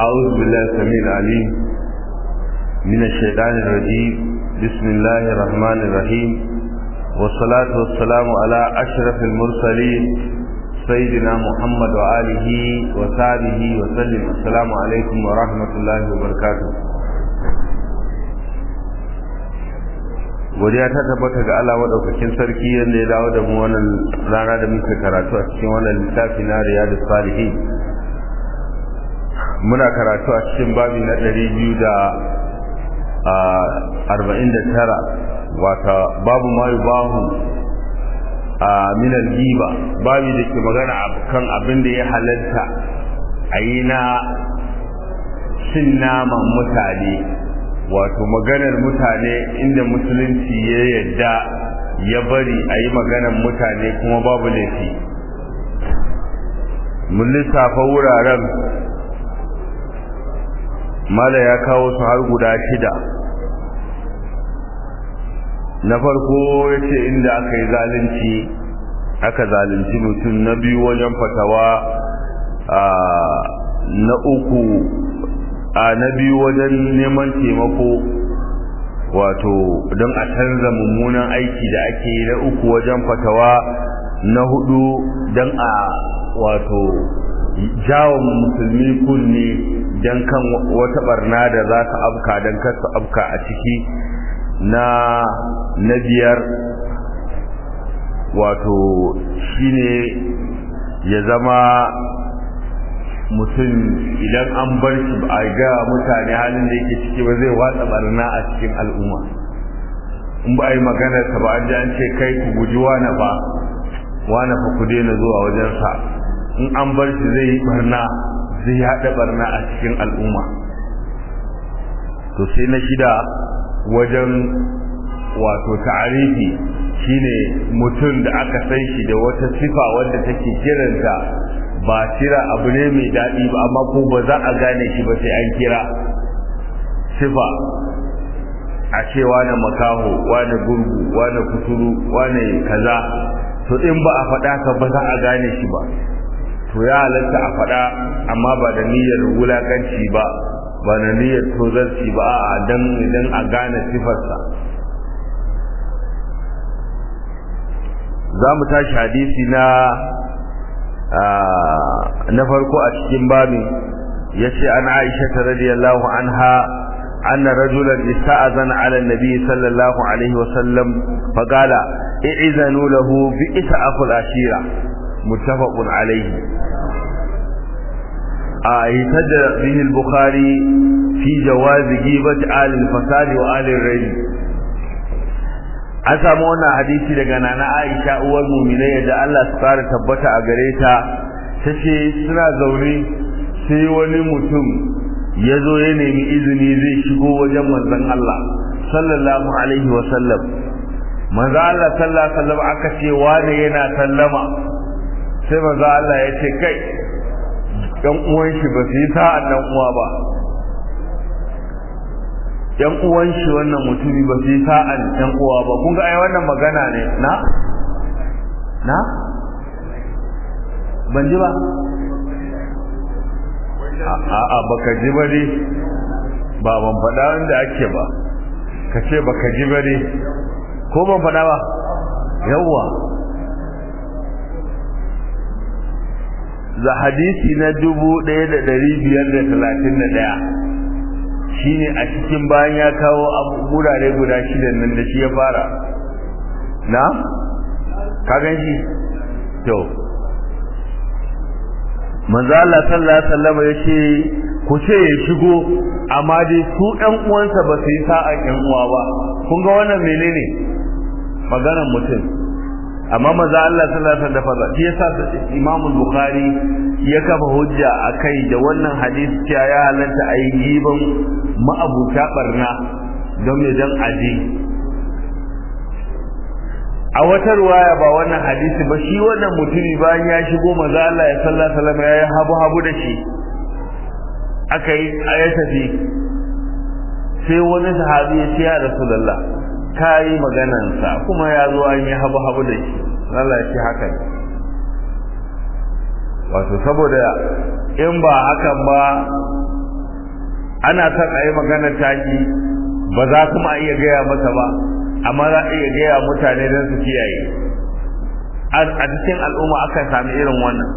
أعوذ بالله السميع العليم من الشيطان الرجيم بسم الله الرحمن الرحيم والصلاة والسلام على أشرف المرسلين سيدنا محمد وآله وصحبه وسلم السلام عليكم ورحمة الله وبركاته godiya ta tabbata ga Allah madaukakin sarki yadda ya dawo da mu wannan rana da muke karatu a cikin wannan littafi na Riyadus Salihin muna karatu a cikin babi na ɗari biyu da arba'in da tara wata babu mayu bahu a minal giba babi da ke magana kan abin da ya halarta a yi na cin naman mutane wato maganar mutane inda musulunci ya yadda ya bari a yi maganar mutane kuma babu laifi mun lissafa wuraren mala ya kawo su har guda shida na farko ya ce inda aka yi zalunci aka zalunci mutum na biyu wajen fatawa na uku a na biyu wajen neman taimako wato don a canza mummunan aiki da ake yi na uku wajen fatawa na hudu don a wato jawo musulmi kunne don kan wata barna da za su afka don kasu afka a ciki na na biyar wato shine ya zama mutum idan an bar shi a ga mutane halin da yake ciki ba zai watsa barna a cikin al'umma in ba a yi maganarsa ba an ji an ce kai ku guji wane ba wane fa ku daina zuwa wajensa in an bar shi zai yi barna zai haɗa barna a cikin al'umma to sai na shida wajen wato ta'arifi shine mutum da aka san shi da wata sifa wanda take kiranta ba kira abu ne mai daɗi ba amma ko ba za a gane shi ba sai an kira sifa a ce wane makaho wane gurgu wane kuturu wane kaza to in ba a faɗa ka ba za a gane shi ba to ya halatta a faɗa amma ba da niyyar wulakanci ba ba da niyyar tozarci ba a dan idan a gane sifarsa za mu tashi hadisi na na farko a cikin babin ya ce an aisha ta radiyallahu anha أن رجلا استأذن على النبي صلى الله عليه وسلم فقال إعذنوا له بئس أخو العشيرة متفق عليه اهتد به البخاري في جواز غيبة آل الفساد وآل الرجل an samu wannan hadisi daga nana Aisha uwar mu'minai da Allah su fara tabbata a gare ta tace suna zaune sai wani mutum ya zo ya nemi izini zai shigo wajen manzon Allah sallallahu alaihi wa sallam manzo Allah sallallahu alaihi wa sallam aka ce wane yana sallama sai manzo Allah ya ce kai ɗan uwan shi ba su yi sa'an ɗan uwa ba ɗan uwan shi wannan mutumi ba su yi sa'an ɗan uwa ba kun ga ai wannan magana ne na na ban ji ba a'a baka ji ba dai ba ban faɗa wanda ake ba ka ce baka ji ba dai ko ban faɗa ba yawwa za hadisi na dubu ɗaya da ɗari biyar da talatin da ɗaya shi ne a cikin bayan ya kawo gurare guda shidan nan da shi ya fara na? ka gan shi? to manzo Allah sallallahu alaihi wasallam ya ce ku ce ya shigo amma dai su ɗan uwansa ba su yi sa'an ƴan uwa ba kun ga wannan menene maganar mutum amma maza Allah sallallahu alaihi wasallam shi yasa Imam Bukhari ya kafa hujja akai da wannan hadisi cewa ya halatta ayi giban ma'abuta barna don me dan aji a wata ruwaya ba wannan hadisi ba shi wannan mutumi bayan ya shigo maza Allah ya sallallahu alaihi wasallam ya habu habu da shi aka yi ya tafi sai wani sahabi ya ce ya rasulullah ka yi maganansa kuma ya zo an yi habu habu da shi Allah ya ce haka ne wato saboda in ba hakan ba ana son a yi maganar tashi ba za kuma a iya gaya masa ba amma za a iya gaya mutane don su kiyaye a cikin al'umma akan sami irin wannan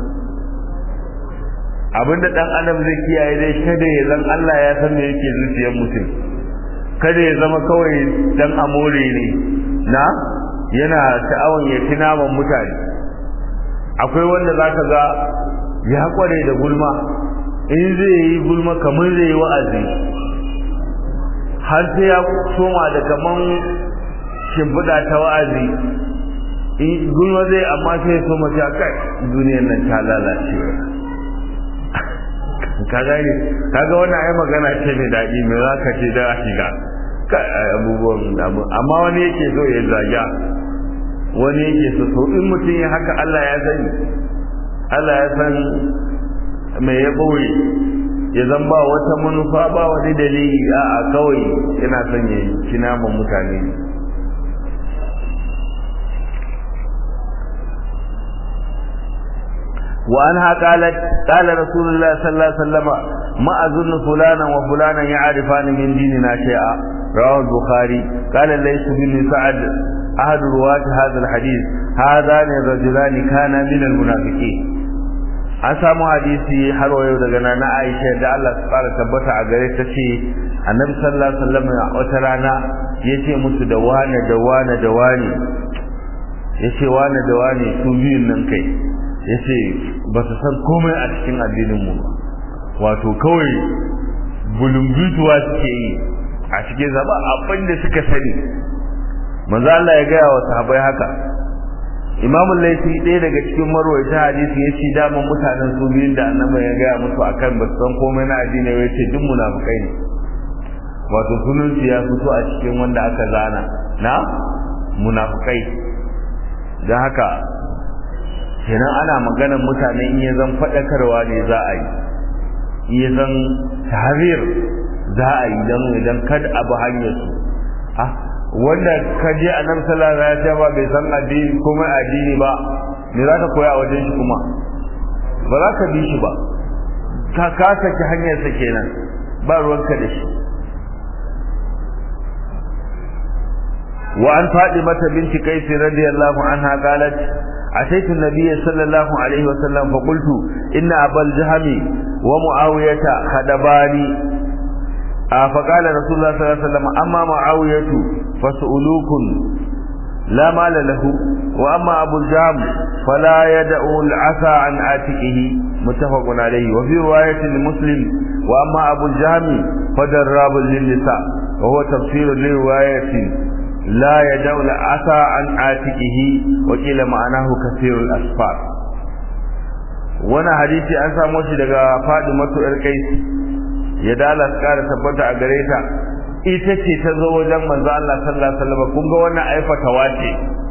abinda dan adam zai kiyaye dai kada ya zan Allah ya san me yake zuciyar mutum kada ya zama kawai dan amore ne na yana sha'awan ya ci naman mutane akwai wanda zaka ga ya kware da gulma in zai yi gulma kamar zai yi wa'azi har sai ya soma da kaman shimfiɗa ta wa'azi in gulma zai amma sai ya soma ta kai duniyar nan ta lalace ka gane kaga wannan ai magana ce mai daɗi mai za ka ce da shiga abubuwan amma wani yake so ya zaga wani yake so to in mutum ya haka Allah ya sani Allah ya san mai ya ɓoye ya zan ba wata manufa ba wani dalili a kawai yana son ya ci naman mutane وعنها قالت قال رسول الله صلى الله عليه وسلم ما أظن فلانا وفلانا يعرفان من ديننا شيئا رواه البخاري قال ليس بن سعد أحد رواة هذا الحديث هذان الرجلان كانا من المنافقين an samu hadisi har wayo daga nana Aisha da Allah su fara tabbata a gare ta ce Annabi sallallahu alaihi wasallam wata rana yace musu da wane da wane da wane yace wane da wane su biyun nan kai yace ba su san komai a cikin addinin mu wato kawai bulumbituwa suke yi a cikin zaba abin da suka sani manzo Allah ya gaya wa sahabbai haka Imam Laifi ɗaya daga cikin marwaita hadisi ya ce daman mutanen su biyun da annabi ya gaya musu akan ba su san komai na addini ya ce duk munafukai ne wato sunan ya fito a cikin wanda aka zana na munafukai don haka kenan ana maganar mutane in ya zan faɗakarwa ne za a yi in ya zan tahrir za a yi don idan kada abu hanyar su ah wanda ka je a nan sallallahu alaihi wasallam bai san addini kuma addini ba me za ka koya a wajen shi kuma ba za ka bi shi ba ka ka saki hanyar sa kenan ba ruwanka da shi وعن فاطمة بنت قيس رضي الله عنها قالت أتيت النبي صلى الله عليه وسلم فقلت إن أبا الجهم ومعاوية خدباني فقال رسول الله صلى الله عليه وسلم أما معاوية فسؤلوك لا مال له وأما أبو الجهم فلا يدع العصا عن عاتقه متفق عليه وفي رواية لمسلم وأما أبو الجهم فدراب للنساء وهو تفسير لرواية لا يدع العصا عن عاتقه وقيل معناه كثير الأسفار وانا حديثي أنسى موشي لغا فاطمة القيس ya dala su kara tabbata a gare ta ita ce ta zo wajen manzo Allah sallallahu alaihi wasallam kun ga wannan aifata wace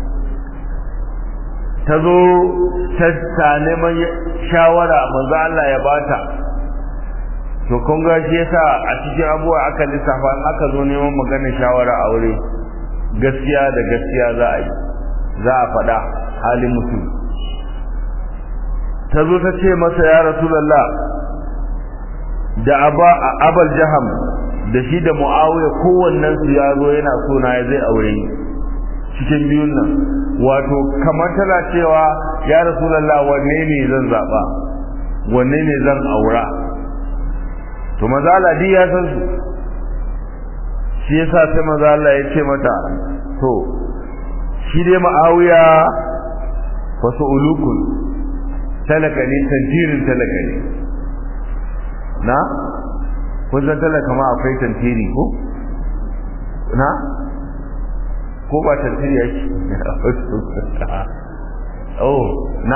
ta zo ta ta neman shawara manzo Allah ya bata to kun ga shi yasa a cikin abuwa aka lissafa in aka zo neman magana shawara aure gaskiya da gaskiya za a yi za a faɗa halin mutum ta zo ta ce masa ya rasulullah da abal jaham da shi da muawiya kowannen su ya zo yana so na zai aure ni cikin biyun nan wato kamar tana cewa ya rasulullah wanne ne zan zaba wanne ne zan aura to maza Allah ya san su shi yasa sai maza Allah ya ce mata to shi dai muawiya wasu ulukun talaka ne tantirin talaka ne na kun san talaka ma akwai tantiri ko na ko ba tantiri yake oh na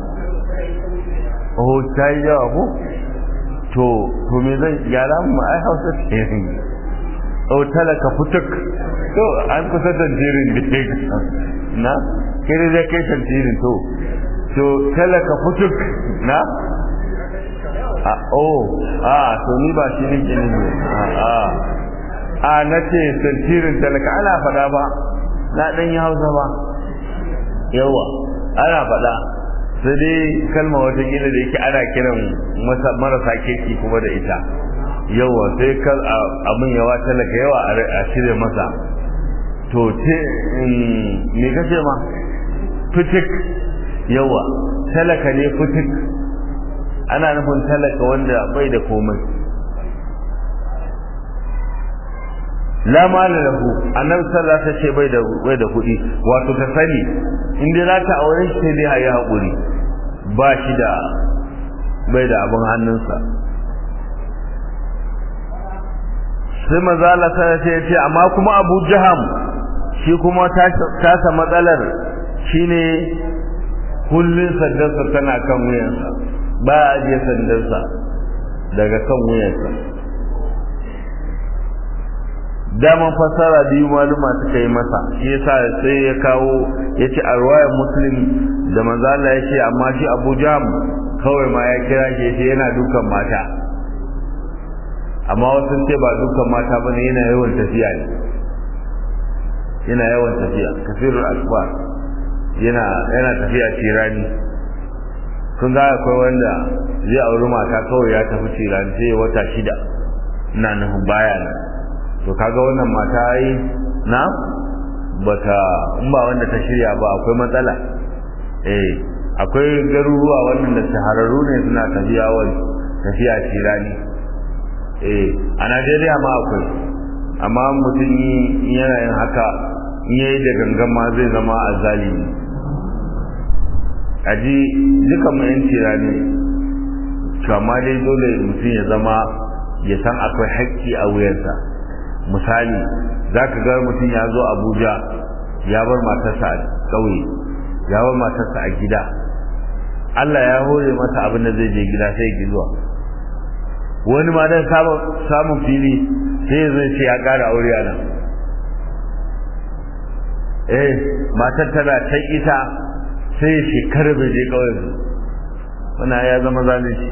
oh tai yawa ko to to me zan yara mu ai hausa ce oh talaka futuk to an kusa tantirin da na kire da kai tantirin to to talaka futuk na a oh a to ni ba shi nake ne a a nace tantirin talaka ana fada ba na dan yi hausa ba yawa ana fada sai dai kalma wata gida da yake ana kiran marasa kirki kuma da ita yawa sai kar abin yawa talaka yawa a cire masa to ce me kace ma fitik yawa talaka ne fitik ana nufin talaka wanda bai da komai la mala lahu annabi sallallahu alaihi wasallam bai da bai da kuɗi wato ka sani in dai za ta aure shi sai dai ayi hakuri ba shi da bai da abin hannunsa sai maza Allah sai ya ce amma kuma Abu Jaham shi kuma tasa matsalar shine kullun sandarsa tana kan wuyansa ba a ajiye sandarsa daga kan wuyansa daman fasara biyu maluma suka yi masa shi yasa sai ya kawo ya ce a ruwayar muslim da manzala ya ce amma shi abu jam kawai ma ya kira shi ya ce yana dukan mata amma wasu ce ba dukan mata ba ne yana yawan tafiya ne yana yawan tafiya kafirul akbar yana yana tafiya tirani kun ga akwai wanda zai auri mata kawai ya tafi tirani sai wata shida ina nufin baya nan to kaga wannan mata yi na bata in ba wanda ta shirya ba akwai matsala eh akwai garuruwa wannan da shahararru ne suna tafiya wani tafiya tirani eh a Najeriya ma akwai amma mutum yi yana yin haka in yayi da gangan ma zai zama azalimi aji duka mu yan tirani kama dai dole mutum ya zama ya san akwai haƙƙi a wuyansa misali za ka ga mutum ya zo abuja ya bar matarsa a ƙauye ya bar matarsa a gida allah ya hore masa abin da zai je gida sai ya zuwa wani ma dan samun fili sai zai ce ya ƙara aure a nan eh matar tana ta ita sai shekarar bai je ƙauyen wannan ya zama zalunci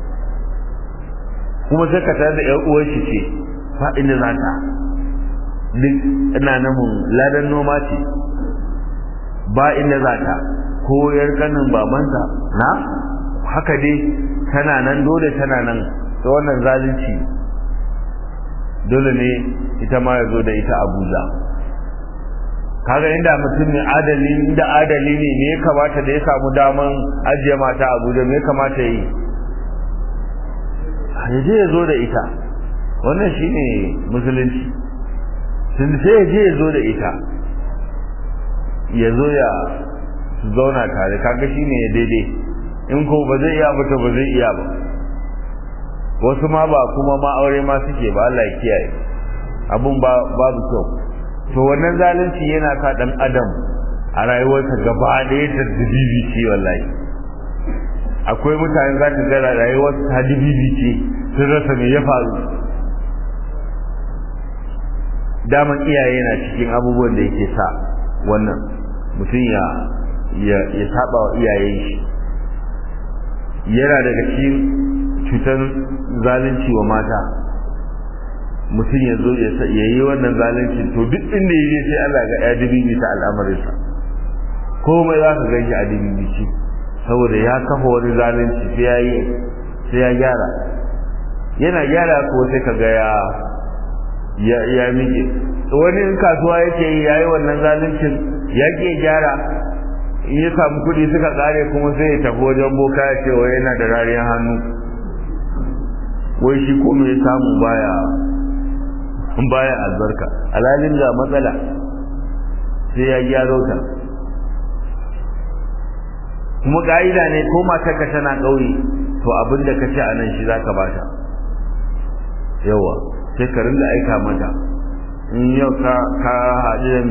kuma sai ka tare da ƴan uwar shi ce ba inda za ta duk ina namun ladan noma ce ba inda za ta ko yar kanin babansa na haka dai tana nan dole tana nan ta wannan zalunci dole ne ita ma ya zo da ita abuja kaga inda mutum ne adali inda adali ne me ya kamata da ya samu daman ajiye mata abuja me ya kamata yi ya je ya zo da ita wannan shine musulunci sun sai ya je ya zo da ita ya zo ya zauna tare kaga shine ya daidai in ko ba zai iya ba to ba zai iya ba wasu ma ba kuma ma aure ma suke ba Allah ya kiyaye abun ba babu kyau to wannan zalunci yana sa dan adam a rayuwarsa gaba ɗaya ta dibibi ce wallahi akwai mutane za ta gara rayuwarsa ta dibibi ce sun rasa me ya faru daman iyaye na cikin abubuwan da yake sa wannan mutum ya ya ya saba wa iyayen shi yana daga cikin cutar zalunci wa mata mutum ya zo ya yi wannan zalunci to duk inda ya je sai Allah ga ya dibibi ta al'amarinsa komai za ka gan shi a dibibi saboda ya kafa wani zalunci sai ya yi sai ya gyara yana gyara ko sai ka ga ya ya ya miƙe wani in kasuwa yake yi yayi wannan zaluncin ya ke gyara in ya samu kuɗi suka ƙare kuma sai ya tafi wajen boka ya ce wai yana da rariyar hannu wai shi ko me samu baya baya albarka alalin ga matsala sai ya gyaro ta kuma ka'ida ne ko matarka tana ƙauye to abin da ka ci a nan shi za ka bata yawa sai ka rinda aika mata in yau ka haɗu da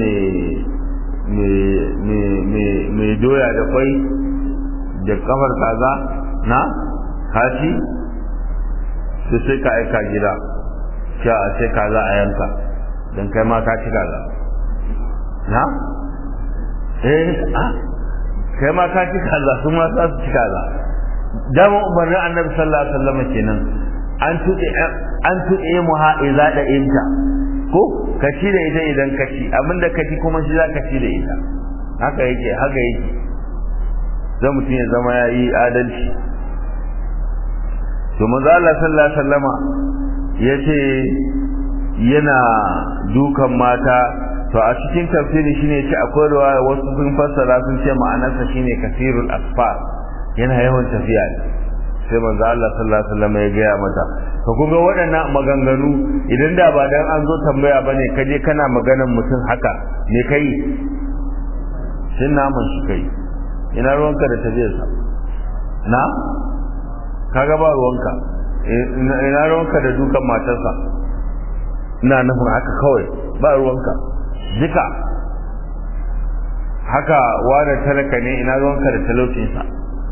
mai doya da kwai da kafar kaza na kashi su sai ka aika gida sha a sai kaza a yanka don kai ma ka ci kaza na? eh ah kai ma ka ci kaza su ma za su ci kaza dama umarnin annabi sallallahu alaihi wasallam kenan an tuɗe an tuɗe mu ha iza da inta ko ka ci da ita idan ka ci abinda ka ci kuma shi za ka ci da ita haka yake haka yake zan mutum ya zama ya yi adalci to manzo Allah sallallahu alaihi wasallama yace yana dukan mata to a cikin tafsiri shine ce akwai ruwa wasu sun fassara sun ce ma'anarsa shine kasirul asfar yana yawan tafiya sai manzo Allah sallallahu alaihi wasallam ya gaya mata to kun ga waɗannan maganganu idan da ba dan an zo tambaya bane kaje kana maganar mutum haka me kai shin naman shi kai ina ruwanka da tafiyarsa na kaga ba ruwanka ina ruwanka da dukan matarsa ina nufin haka kawai ba ruwanka duka haka wani talaka ne ina ruwanka da talaucinsa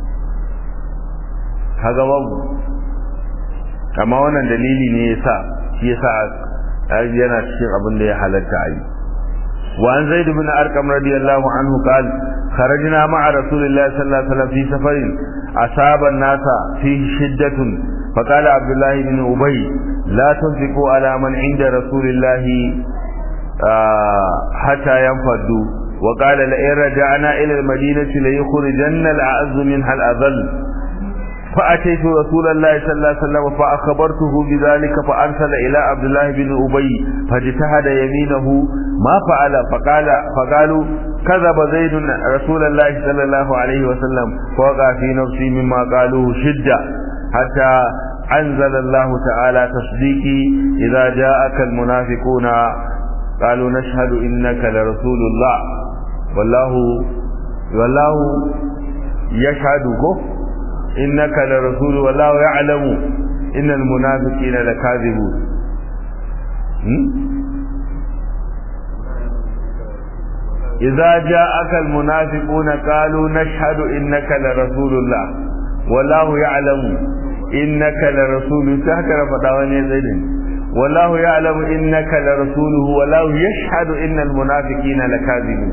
kaga babu amma wannan dalili ne yasa shi yasa yana cikin abin da ya halatta a yi وعن زيد بن أرقم رضي الله عنه قال خرجنا مع رسول الله صلى الله عليه وسلم في سفر أصاب الناس فيه شدة فقال عبد الله بن أبي لا تنفقوا على من عند رسول الله آه حتى ينفضوا وقال لئن رجعنا إلى المدينة ليخرجن الأعز منها الأذل فأتيت رسول الله صلى الله عليه وسلم فأخبرته بذلك فأرسل إلى عبد الله بن أبي فاجتهد يمينه ما فعل فقال فقالوا كذب زيد رسول الله صلى الله عليه وسلم فوقع في نفسي مما قالوه شدة حتى أنزل الله تعالى تصديقي إذا جاءك المنافقون قالوا نشهد إنك لرسول الله والله والله يشهدك إنك لرسول والله يعلم إن المنافقين لكاذبون إذا جاءك المنافقون قالوا نشهد إنك لرسول الله والله يعلم إنك لرسول سهكر فتاواني زيدين والله يعلم إنك لرسوله والله يشهد إن المنافقين لكاذبون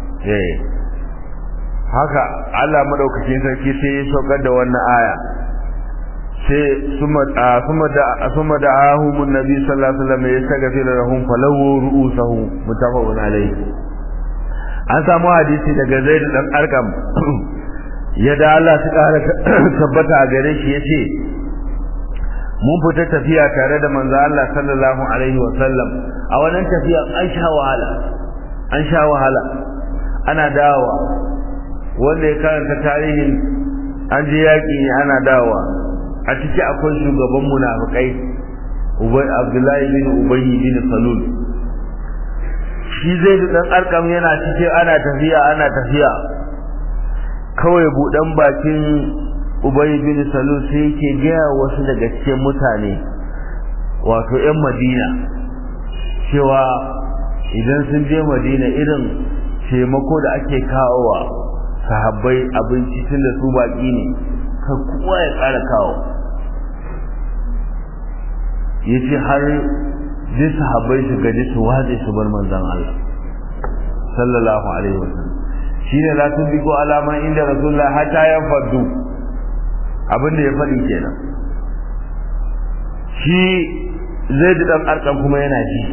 haka Allah madaukakin sarki sai ya saukar da wannan aya sai suma suma da suma da ahumun nabi sallallahu alaihi wasallam ya saka fi lahum falawu ru'usahu mutafaqun alayhi an samu hadisi daga Zaid dan Arqam yadda Allah su kara tabbata a gare shi yace mun fita tafiya tare da manzo Allah sallallahu alaihi wasallam a wannan tafiya an sha wahala an sha wahala ana dawowa wanda ya karanta tarihin an je yaƙi ana dawa a ciki akwai shugaban munafikai ubay abdullahi bin ubay bin salul shi zai da dan arkam yana cike ana tafiya ana tafiya kawai budan bakin ubay bin salul sai yake gaya wasu daga cikin mutane wato yan madina cewa idan sun je madina irin taimako da ake kawowa sahabbai abinci tun da su baki ne ka kowa ya ƙara kawo ya ce har ji sahabbai su gaji su waje su bar manzan Allah sallallahu alaihi wasallam shi ne la tun biko alaman inda rasulullah hata ya faddu abin da ya faɗi kenan shi zai da ɗan arkan kuma yana ji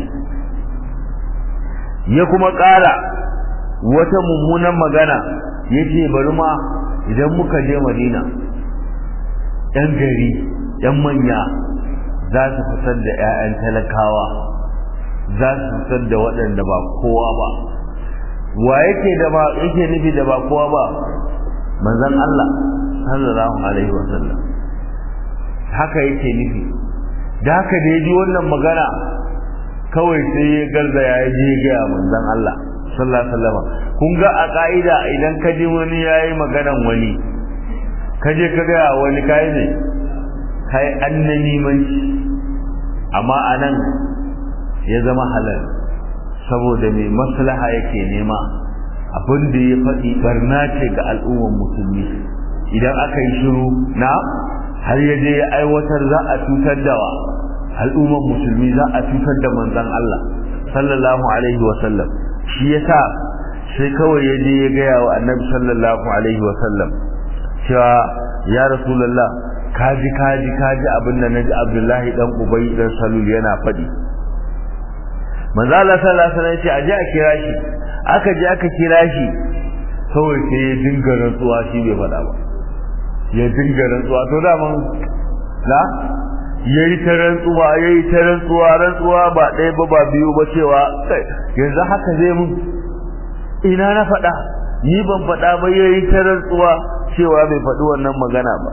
ya kuma ƙara wata mummunan magana ya ce bari ma idan muka je madina yan gari yan manya za su fitar da 'ya'yan talakawa za su fitar da waɗanda ba kowa ba wa yake da ba yake nufi da ba kowa ba manzon Allah sallallahu alaihi wasallam haka yake nufi da haka da ya ji wannan magana kawai sai ya garzaya ya je ga manzon Allah sallallahu alaihi wasallam kun ga a ka'ida idan ka ji wani yayi maganan wani ka je ka ga wani kai ne kai annani mai amma anan ya zama halal saboda mai maslaha yake nema abin da ya faɗi barna ce ga al'ummar musulmi idan aka yi shiru na har ya je ya aiwatar za a cutar da wa al'ummar musulmi za a cutar da manzon Allah sallallahu alaihi wa sallam shi yasa sai kawai ya je ya gaya wa annabi sallallahu alaihi wa sallam cewa ya rasulullah kaji kaji kaji abin da naji abdullahi dan ubay dan salul yana faɗi manzo Allah sallallahu alaihi wasallam ce aje a kira shi aka je aka kira shi kawai sai ya dinga rantsuwa shi bai faɗa ba ya dinga rantsuwa to da man la yayi ta rantsuwa yayi ta rantsuwa rantsuwa ba ɗaya ba ba biyu ba cewa yanzu haka zai mun ina na faɗa ni ban faɗa ba yayi ta rantsuwa cewa bai faɗi wannan magana ba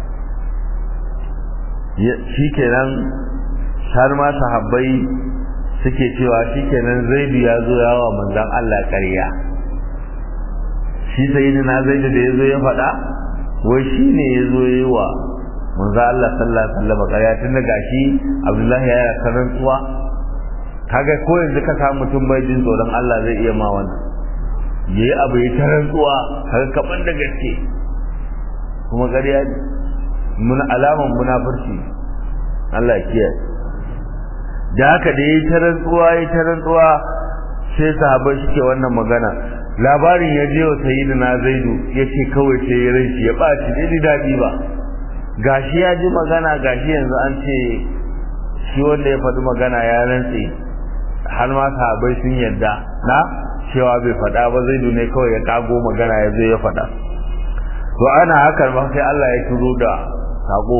shikenan har ma sahabbai suke cewa shikenan zaidu ya zo yawa manzon Allah ƙarya shi sayyidina zaidu da yazo ya faɗa wai shine yazo yayi wa manzo Allah sallallahu alaihi wasallam ƙarya tun da gashi Abdullahi ya yi rantsuwa kaga ko yanzu ka samu mutum bai jin tsoron Allah zai iya ma wannan yayi abu ya ta rantsuwa kaga kaban da gaske kuma ƙarya ne mun alaman munafurci Allah ya kiyaye da haka da yayi ta rantsuwa yayi ta rantsuwa sai sahabbai suke wannan magana labarin ya je wa sayyidina Zaidu yace kawai sai ya rinci ya baci dai dadi ba gashi ya ji magana gashi yanzu an ce shi wanda ya faɗi magana ya rantse har ma sahabbai sun yadda na cewa bai faɗa ba Zaidu ne kawai ya kago magana ya zo ya faɗa to ana hakan ba sai Allah ya turo da sako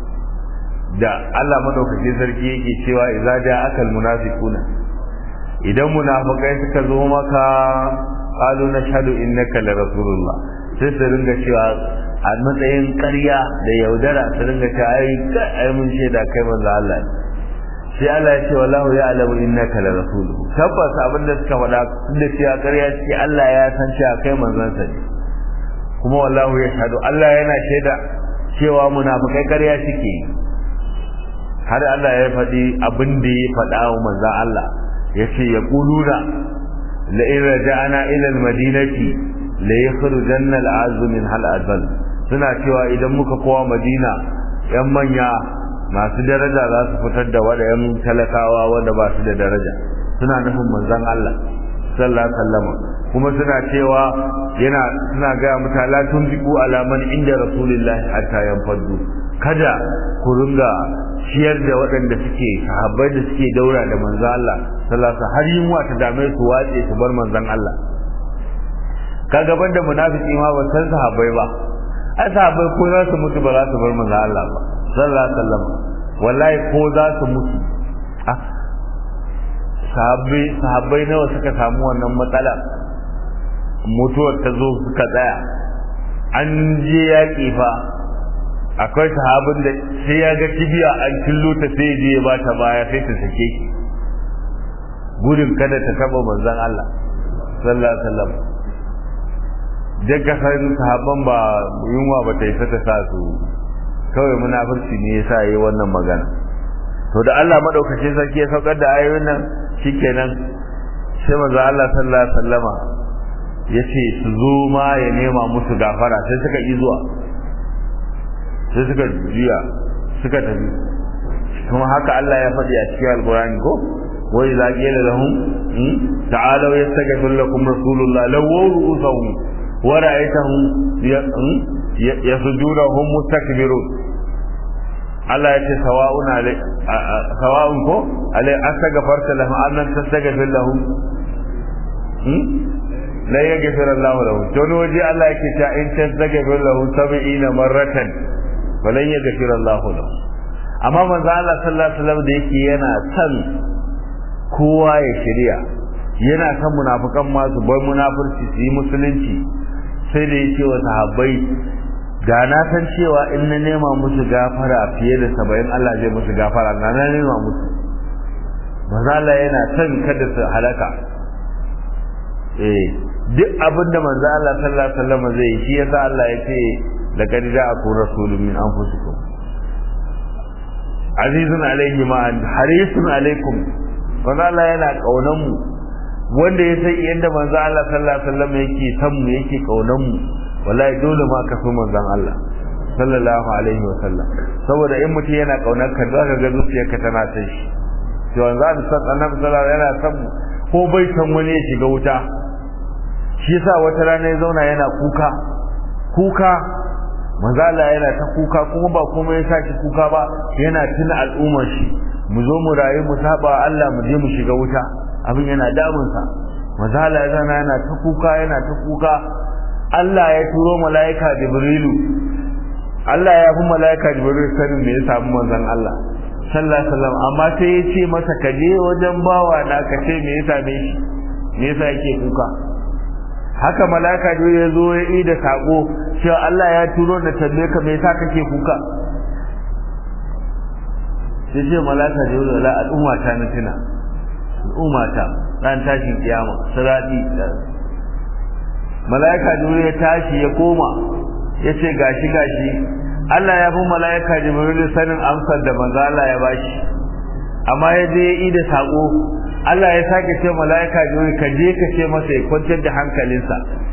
da Allah madaukakin sarki yake cewa idza jaa akal munafiquna idan munafikai suka zo maka qalu nashhadu innaka la rasulullah sai su ringa cewa a matsayin ƙarya da yaudara su ringa cewa ai ai mun shaida kai manzo Allah sai Allah ya ce wallahu ya'lamu innaka la rasuluhu tabbas abin da suka faɗa da cewa ƙarya ce Allah ya san cewa kai manzon sa ne kuma wallahu yashhadu Allah yana shaida cewa munafikai ƙarya suke har Allah ya faɗi abin da ya faɗa wa manzon Allah ya ce ya ƙuluna la in raja'ana ila al-madinati la yakhrujanna al-azzu min hal azal suna cewa idan muka kowa Madina yan manya masu daraja za su fitar da wadayan talakawa wanda ba su da daraja suna nufin manzon Allah sallallahu alaihi wasallam kuma suna cewa yana suna ga mutala tunziku alaman inda rasulullahi hatta yanfadu kada ku ringa ciyar da waɗanda suke sahabbai da suke daura da manzon Allah sallallahu alaihi har yunwa ta dame su wace su bar manzon Allah kaga banda munafiki ma ba san sahabbai ba ai sahabbai ko za su mutu ba za su bar manzon Allah ba sallallahu alaihi wasallam wallahi ko za su mutu sahabbai sahabbai nawa suka samu wannan matsala mutuwar ta zo suka tsaya an je yaƙi fa akwai sahabin da sai ya ga kibiya an killo ta sai je ya bata baya sai ta sake shi gudun kada ta taba manzon Allah sallallahu alaihi wasallam daga san sahabban ba yunwa ba ta isa ta sa su kawai munafurci ne yasa yayi wannan magana to da Allah madaukakin sarki ya saukar da ayoyin nan shikenan sai manzon Allah sallallahu alaihi wasallama yace su zo ma ya nema musu gafara sai suka yi zuwa sai suka juya suka tafi kuma haka Allah ya faɗi a cikin alkurani ko wa idza qila lahum ta'alu yastaghfir lakum rasulullah lawaw ru'usahum wa ra'aytahum yasjuduna hum mustakbirun Allah ya ce sawa'un alai sawa'un ko alai astaghfarta lahum an lam tastaghfir lahum la yaghfir Allah lahum to ne waje Allah yake ta in tastaghfir lahum 70 marratan falan yaghfir Allah lahum amma manzo Allah sallallahu alaihi wasallam da yake yana son kowa ya shirya yana son munafikan ma su bar munafurci su yi musulunci sai da yake wa sahabbai ga na san cewa in na nema musu gafara fiye da saba'in Allah zai musu gafara na na nema musu manzo Allah yana son kada su halaka eh duk abin da manzo Allah sallallahu alaihi wasallam zai shi yasa Allah ya ce laqad ja'akum rasulun min anfusikum azizun alaihi ma harisun alaikum manzo Allah yana kaunan mu wanda ya san yadda manzo Allah sallallahu alaihi wasallam yake san mu yake kaunan mu wallahi dole ma ka so manzon Allah sallallahu alaihi wasallam saboda in mutum yana kaunar ka zaka ga zuciyarka tana san shi to wanzu an san annabi sallallahu alaihi yana san ko bai san wani ya shiga wuta shi yasa wata rana ya zauna yana kuka kuka manzo Allah yana ta kuka kuma ba komai ya saki kuka ba yana tuna al'ummar shi mu zo mu rayu mu saba Allah mu je mu shiga wuta abin yana damun sa manzo Allah ya zana yana ta kuka yana ta kuka Allah ya turo malaika Jibrilu Allah ya fi mala'ika jibril sanin me ya samu manzon Allah sallallahu alaihi wasallam amma sai ya ce masa ka je wajen bawa na ka ce me ya same shi me yasa yake kuka haka mala'ika jibril ya zo ya yi da sako cewa Allah ya turo da tambaye ka me yasa kake kuka sai ce mala'ika jibril la al'umma ta na tuna al'umma ta ran tashin kiyama sirati mala'ika jibril ya tashi ya koma ya ce gashi gashi Allah ya fi mala'ika jibril sanin amsar da manzo Allah ya bashi amma ya je ya yi da sako Allah ya sake ce mala'ika jibril ka je ka ce masa ya kwantar da hankalinsa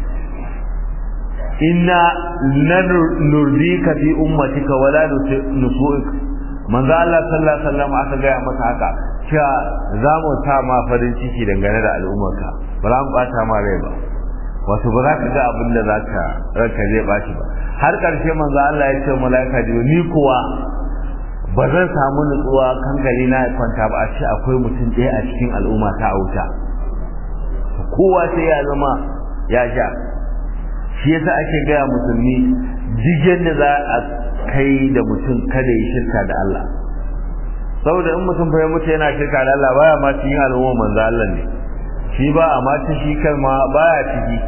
inna nurdika fi ummatika wala nusu'ik manzo Allah sallallahu alaihi wasallam aka gaya masa haka cewa za mu sa ma farin ciki dangane da al'ummarka ba za mu bata ma rai ba wato ba za ka ga abin da za ka ranka zai bashi ba har ƙarshe manzo Allah ya ce mala'ika jibril ni kuwa ba zan samu nutsuwa kankali na ya kwanta ba a ce akwai mutum ɗaya a cikin al'umma ta auta kowa sai ya zama ya sha shi yasa ake gaya musulmi duk yadda za a kai da mutum kada ya shirka da Allah saboda in mutum fa ya mutu yana shirka da Allah baya ma cikin al'umma manzo Allah ne shi ba a ma shi kalma baya ciki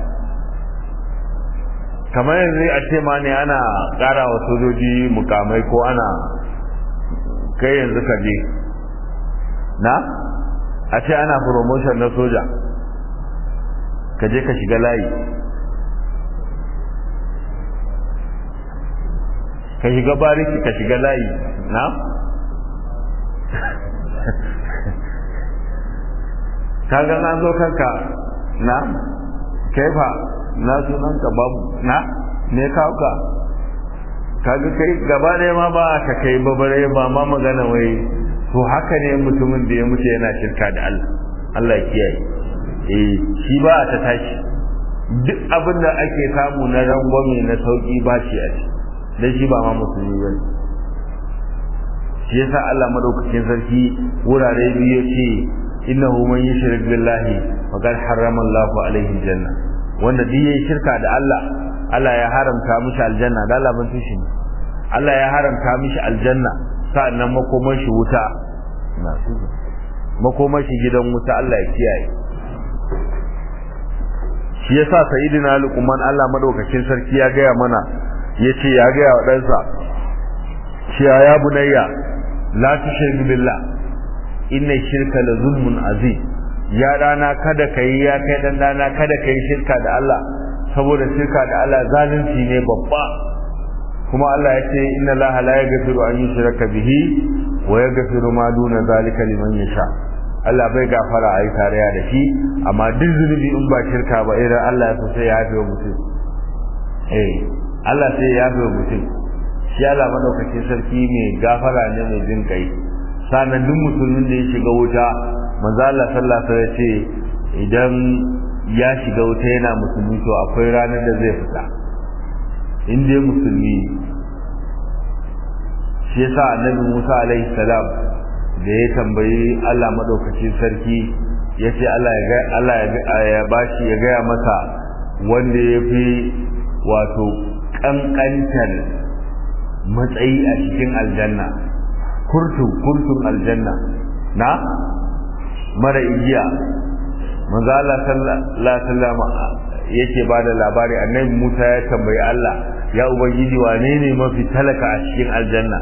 kamar yanzu a ce ma ne ana ƙara wa sojoji mukamai ko ana kai yanzu ka je na a ce ana promotion na soja ka je ka shiga layi ka shiga bariki ka shiga layi na ka ga an zo kanka na kaifa na sunanka babu na ne kawo ka kaga kai gaba ɗaya ma ba ka kai babare ba ma magana wai to haka ne mutumin da ya mutu yana shirka da Allah Allah ya kiyaye eh shi ba ta tashi duk abin da ake samu na rangwame na sauki ba shi a ci dan shi ba ma musulmi ba ne shi yasa Allah madaukakin sarki wurare biyu ya ce innahu man yushrik billahi faqad harrama Allahu alaihi janna wanda duk yayi shirka da Allah Allah ya haramta mishi aljanna da Allah ban tushi Allah ya haramta mishi aljanna sa'annan makomar shi wuta na makomar shi gidan wuta Allah ya kiyaye shi yasa sayyidina Luqman Allah madaukakin sarki ya gaya mana yace ya gaya wa ɗansa cewa ya bunayya la tushriku billah inna shirka la zulmun azim ya dana kada kai ya kai dan dana kada kai shirka da Allah saboda shirka da Allah zalunci ne babba kuma Allah ya ce inna Allah la yaghfiru an yushraka bihi wa yaghfiru ma duna zalika liman yasha Allah bai gafara ayi tarayya da shi amma duk zunubi in ba shirka ba idan Allah ya so sai ya yafe mutum eh Allah sai ya yafe mutum shi Allah madaukakin sarki mai gafara ne mai jin kai sanan duk musulmin da ya shiga wuta manzo Allah sallallahu alaihi wasallam ya ce idan ya shiga wuta yana musulmi to akwai ranar da zai fita in dai musulmi shi yasa annabi Musa alaihi salam da ya tambayi Allah madaukakin sarki ya ce Allah ya ga Allah ya bashi ya gaya masa wanda ya fi wato kankantar matsayi a cikin aljanna kurtu kurtun aljanna na mara igiya manzo Allah sallallahu alaihi wasallam yake bada labari annabi Musa ya tambayi Allah ya ubangiji wane ne mafi talaka a cikin aljanna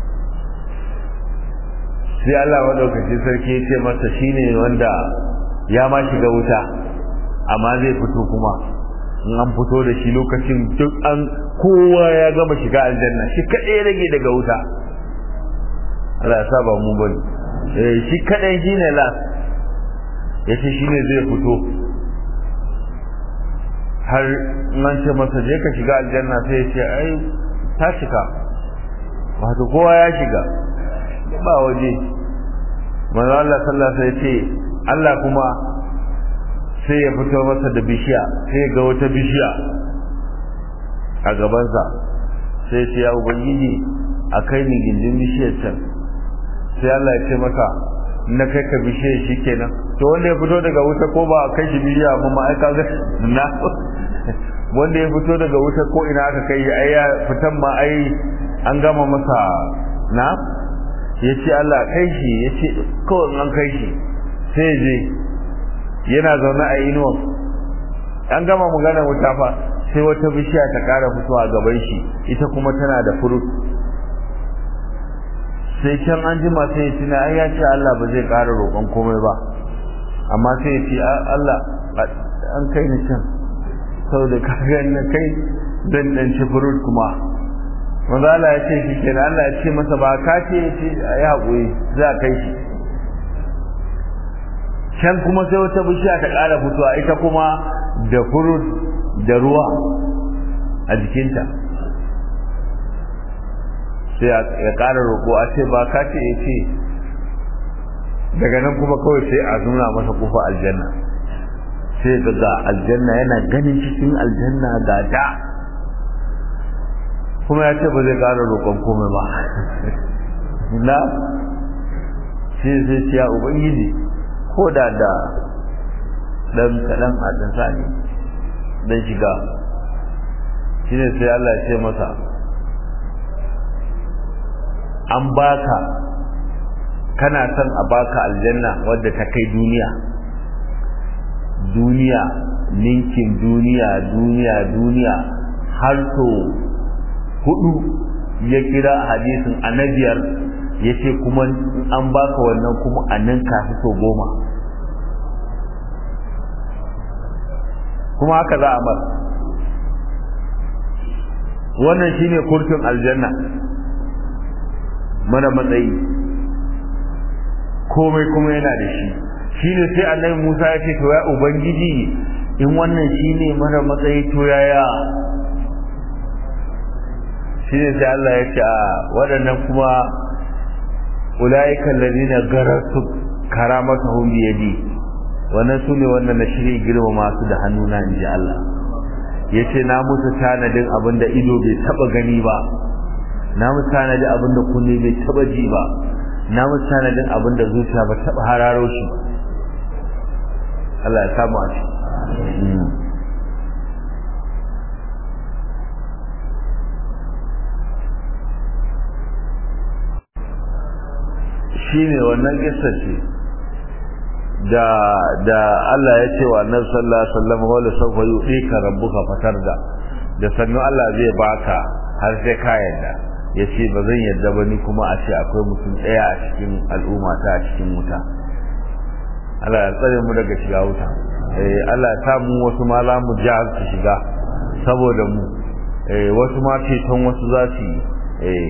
sai Allah madaukakin sarki ya ce masa shine wanda ya ma shiga wuta amma zai fito kuma in an fito da shi lokacin duk an kowa ya gama shiga aljanna shi kadai rage daga wuta Allah ya saba mu bane eh shi kadai shine last yace shine zai fito har nan ce masa je ka shiga aljanna sai ya ce ai ta shiga wato kowa ya shiga ba waje manzo Allah sallallahu alaihi wasallam ce Allah kuma sai ya fito masa da bishiya sai ya ga wata bishiya a gabansa sai ya ce ya ubangiji a kai ni gindin bishiyar can sai Allah ya ce masa na kai ka bishiyar shi kenan to wanda ya fito daga wuta ko ba a kai shi bishiya ba ma ai kaga na wanda ya fito daga wuta ko ina aka kai ai ya fitan ma ai an gama masa na ya ce Allah kai shi ya ce kawai an kai shi sai je yana zaune a inuwa an gama magana wuta fa sai wata bishiya ta kara fitowa gaban shi ita kuma tana da furut sai can an jima sai ya tuna ai ya ce Allah ba zai kara roƙon komai ba amma sai ya ce Allah an kai ni can saboda ka ga na kai dan dan ci furut kuma manzo Allah ya ce shi kenan Allah ya ce masa ba ka ce ya ce ai haƙuri za kai shi can kuma sai wata bishiya ta ƙara fitowa ita kuma da furut da ruwa a jikinta sai ya ƙara roƙo a ce ba ka ce ya ce daga nan kuma kawai sai a nuna masa kufa aljanna sai ga ga aljanna yana ganin cikin aljanna ga da kuma ya ce ba zai ƙara roƙon komai ba na sai sai ce ya ubangiji ko da da ɗan kaɗan a ɗan sani don shiga shi ne sai Allah ya ce masa an baka kana son a baka aljanna wadda ta kai duniya duniya ninkin duniya duniya duniya har so hudu ya kira hadisin annabiyar ya ce kuma an baka wannan kuma a nan kafi so goma kuma haka za a mar wannan shine kurkin aljanna mana matsayi komai kuma yana da shi shine sai annabi Musa ya ce to ya ubangiji in wannan shine mara matsayi to yaya shine sai Allah ya ce a waɗannan kuma ulaika alladhina garatu karamatuhum bi yadi wannan sune wanda na shirye girmama su da hannuna in ji Allah yace na musu tanadin abinda ido bai taba gani ba na musu tanadin abinda kunne bai taba ji ba na musu tanadin abinda zuciya ba taba hararo shi ba Allah ya samu a shi ne wannan kissa ce da da Allah ya ce wa Annabi sallallahu alaihi wasallam wala sawfa yu'tika rabbuka fatarda da sannu Allah zai baka har sai ka yarda yace ba zan yarda ba ni kuma a ce akwai mutum daya a cikin al'umma ta a cikin wuta Allah ya tsare mu daga shiga wuta eh Allah ya samu wasu ma za mu ja su shiga saboda mu eh wasu ma ceton wasu za su yi eh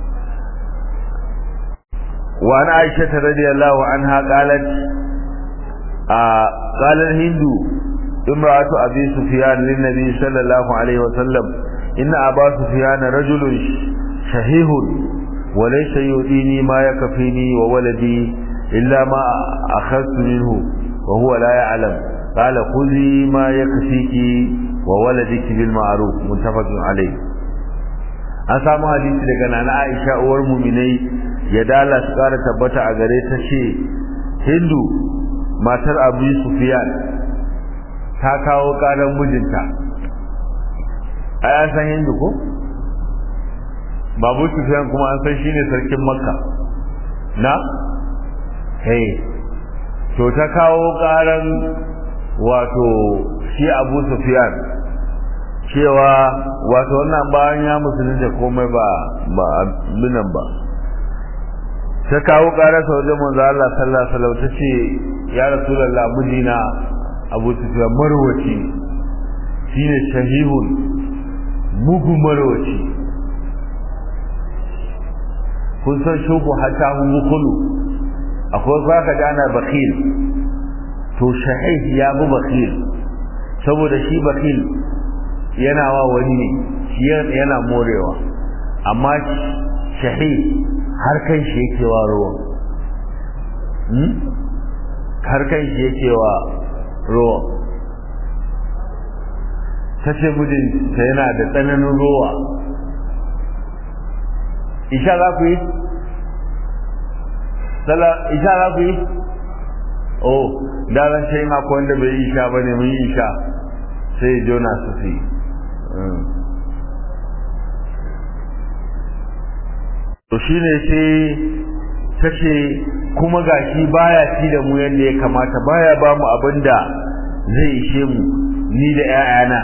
وعن عائشة رضي الله عنها قالت آه قال الهند امرأة أبي سفيان للنبي صلى الله عليه وسلم إن أبا سفيان رجل شهيه وليس يؤذيني ما يكفيني وولدي إلا ما أخذت منه وهو لا يعلم قال خذي ما يكفيك وولدك بالمعروف متفق عليه an samu hadisi daga nana Aisha uwar muminai ya dala su kara tabbata a gare ta ce Hindu matar Abu Sufyan ta kawo karan mijinta ai an san Hindu ko Babu Sufyan kuma an san shine sarkin Makka na hey to ta kawo karan wato shi Abu Sufyan cewa wato wannan bayan ya musulunta komai ba ba abinan ba ta kawo ƙarar sa wajen manzo Allah sallallahu alaihi wasallam tace ya rasulullah mijina Abu Sufyan marwaci shine shahihun mugu marwaci kun san shubu hatta hun mukulu akwai zaka da ana bakhil to shahih ya bu bakhil saboda shi bakhil yana wa wani ne shi yana morewa amma shahi har kan shi yake wa ruwa har kan shi yake wa ruwa ta ce mijinta yana da tsananin ruwa isha za ku yi? isha za ku yi? oh da ran sai ma ko wanda bai isha ba ne mun yi isha sai jona su fi to shine sai ta ce kuma gashi baya ci da mu yadda ya kamata baya ba mu abin da zai ishe mu ni da 'ya'yana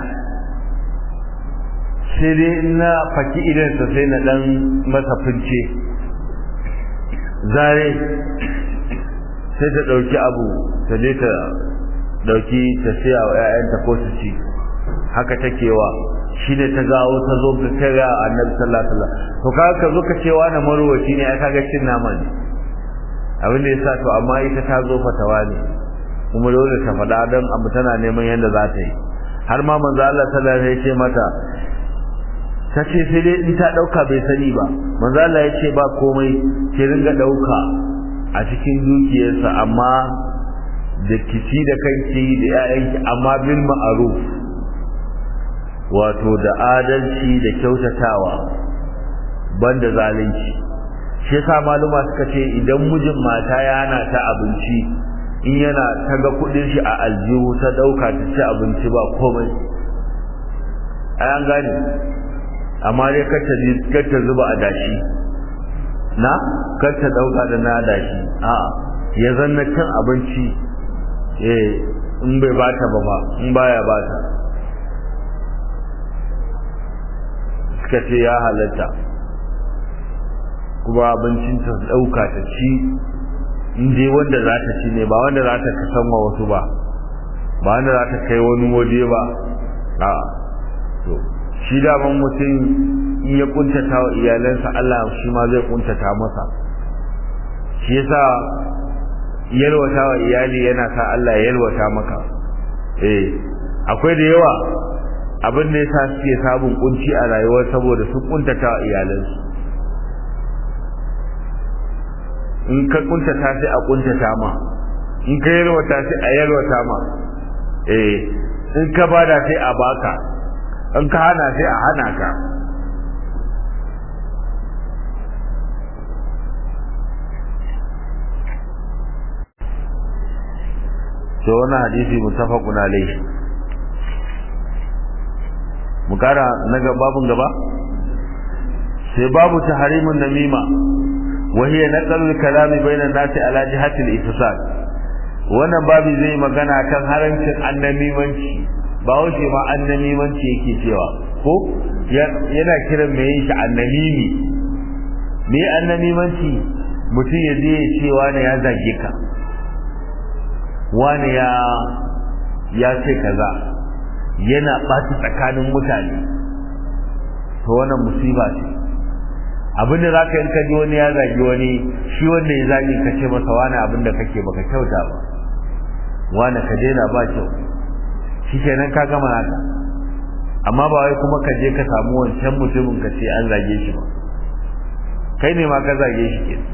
sai dai na faki idansa sai na dan masa fince zare sai ta ɗauki abu ta je ta ɗauki ta siya wa 'ya'yanta ko su ci haka take wa shi ne ta gawo ta zo ta kai ga annabi sallallahu alaihi wasallam to kaga ka zo ka ce wani marwaci ne ai kaga cin nama ne abin da yasa to amma ita ta zo fatawa ne kuma dole ta faɗa don abu tana neman yadda za ta yi har ma manzo Allah sallallahu alaihi wasallam ya ce mata ta ce sai dai in ta ɗauka bai sani ba manzo Allah ya ce ba komai ki ringa ɗauka a cikin dukiyarsa amma da kici da kanki da 'ya'yanki amma bil ma'ruf wato da adalci da kyautatawa banda zalunci shi yasa maluma suka ce idan mijin mata ya hana ta abinci in yana ta ga kudin shi a aljihu ta dauka ta ci abinci ba komai ai an gane amma dai kar ta kar ta zuba a dashi na kar ta dauka da na dashi a ya zanna cin abinci eh in bai bata ba ba in baya bata suka ce ya halatta kuma abincin ta ɗauka ta ci in dai wanda za ta ci ne ba wanda za ta kasan wa wasu ba ba wanda za ta kai wani waje ba a to shi daman mutum in ya kuntata wa iyalansa Allah shi ma zai kuntata masa shi yasa yalwata wa iyali yana sa Allah ya yalwata maka eh akwai da yawa abin da yasa suke sabon kunci a rayuwa saboda su kuntata wa iyalansu in ka kuntata sai a kuntata ma in ka yalwata sai a yalwata ma eh in ka bada sai a baka in ka hana sai a hana ka to wannan hadisi mutafaqun alayhi mu kara na babun gaba sai babu tahrimun namima wa hiya naqlul kalami bainan nasi ala jihati al-ifsad wannan babu zai magana kan harancin annamimanci ba wace ma annamimanci yake cewa ko yana kiran mai yin shi annamimi me annamimanci mutum ya je ya ce wani ya zage ka wani ya ya ce kaza yana ɓaci tsakanin mutane to wannan musiba ce abin da zaka in ka ji wani ya zagi wani shi wanda ya zagi ka ce masa wani abin da kake baka kyauta ba wani ka daina ba kyau shi kenan ka gama haka amma ba wai kuma ka je ka samu wancan mutumin ka ce an zage shi ba kai ne ma ka zage shi ke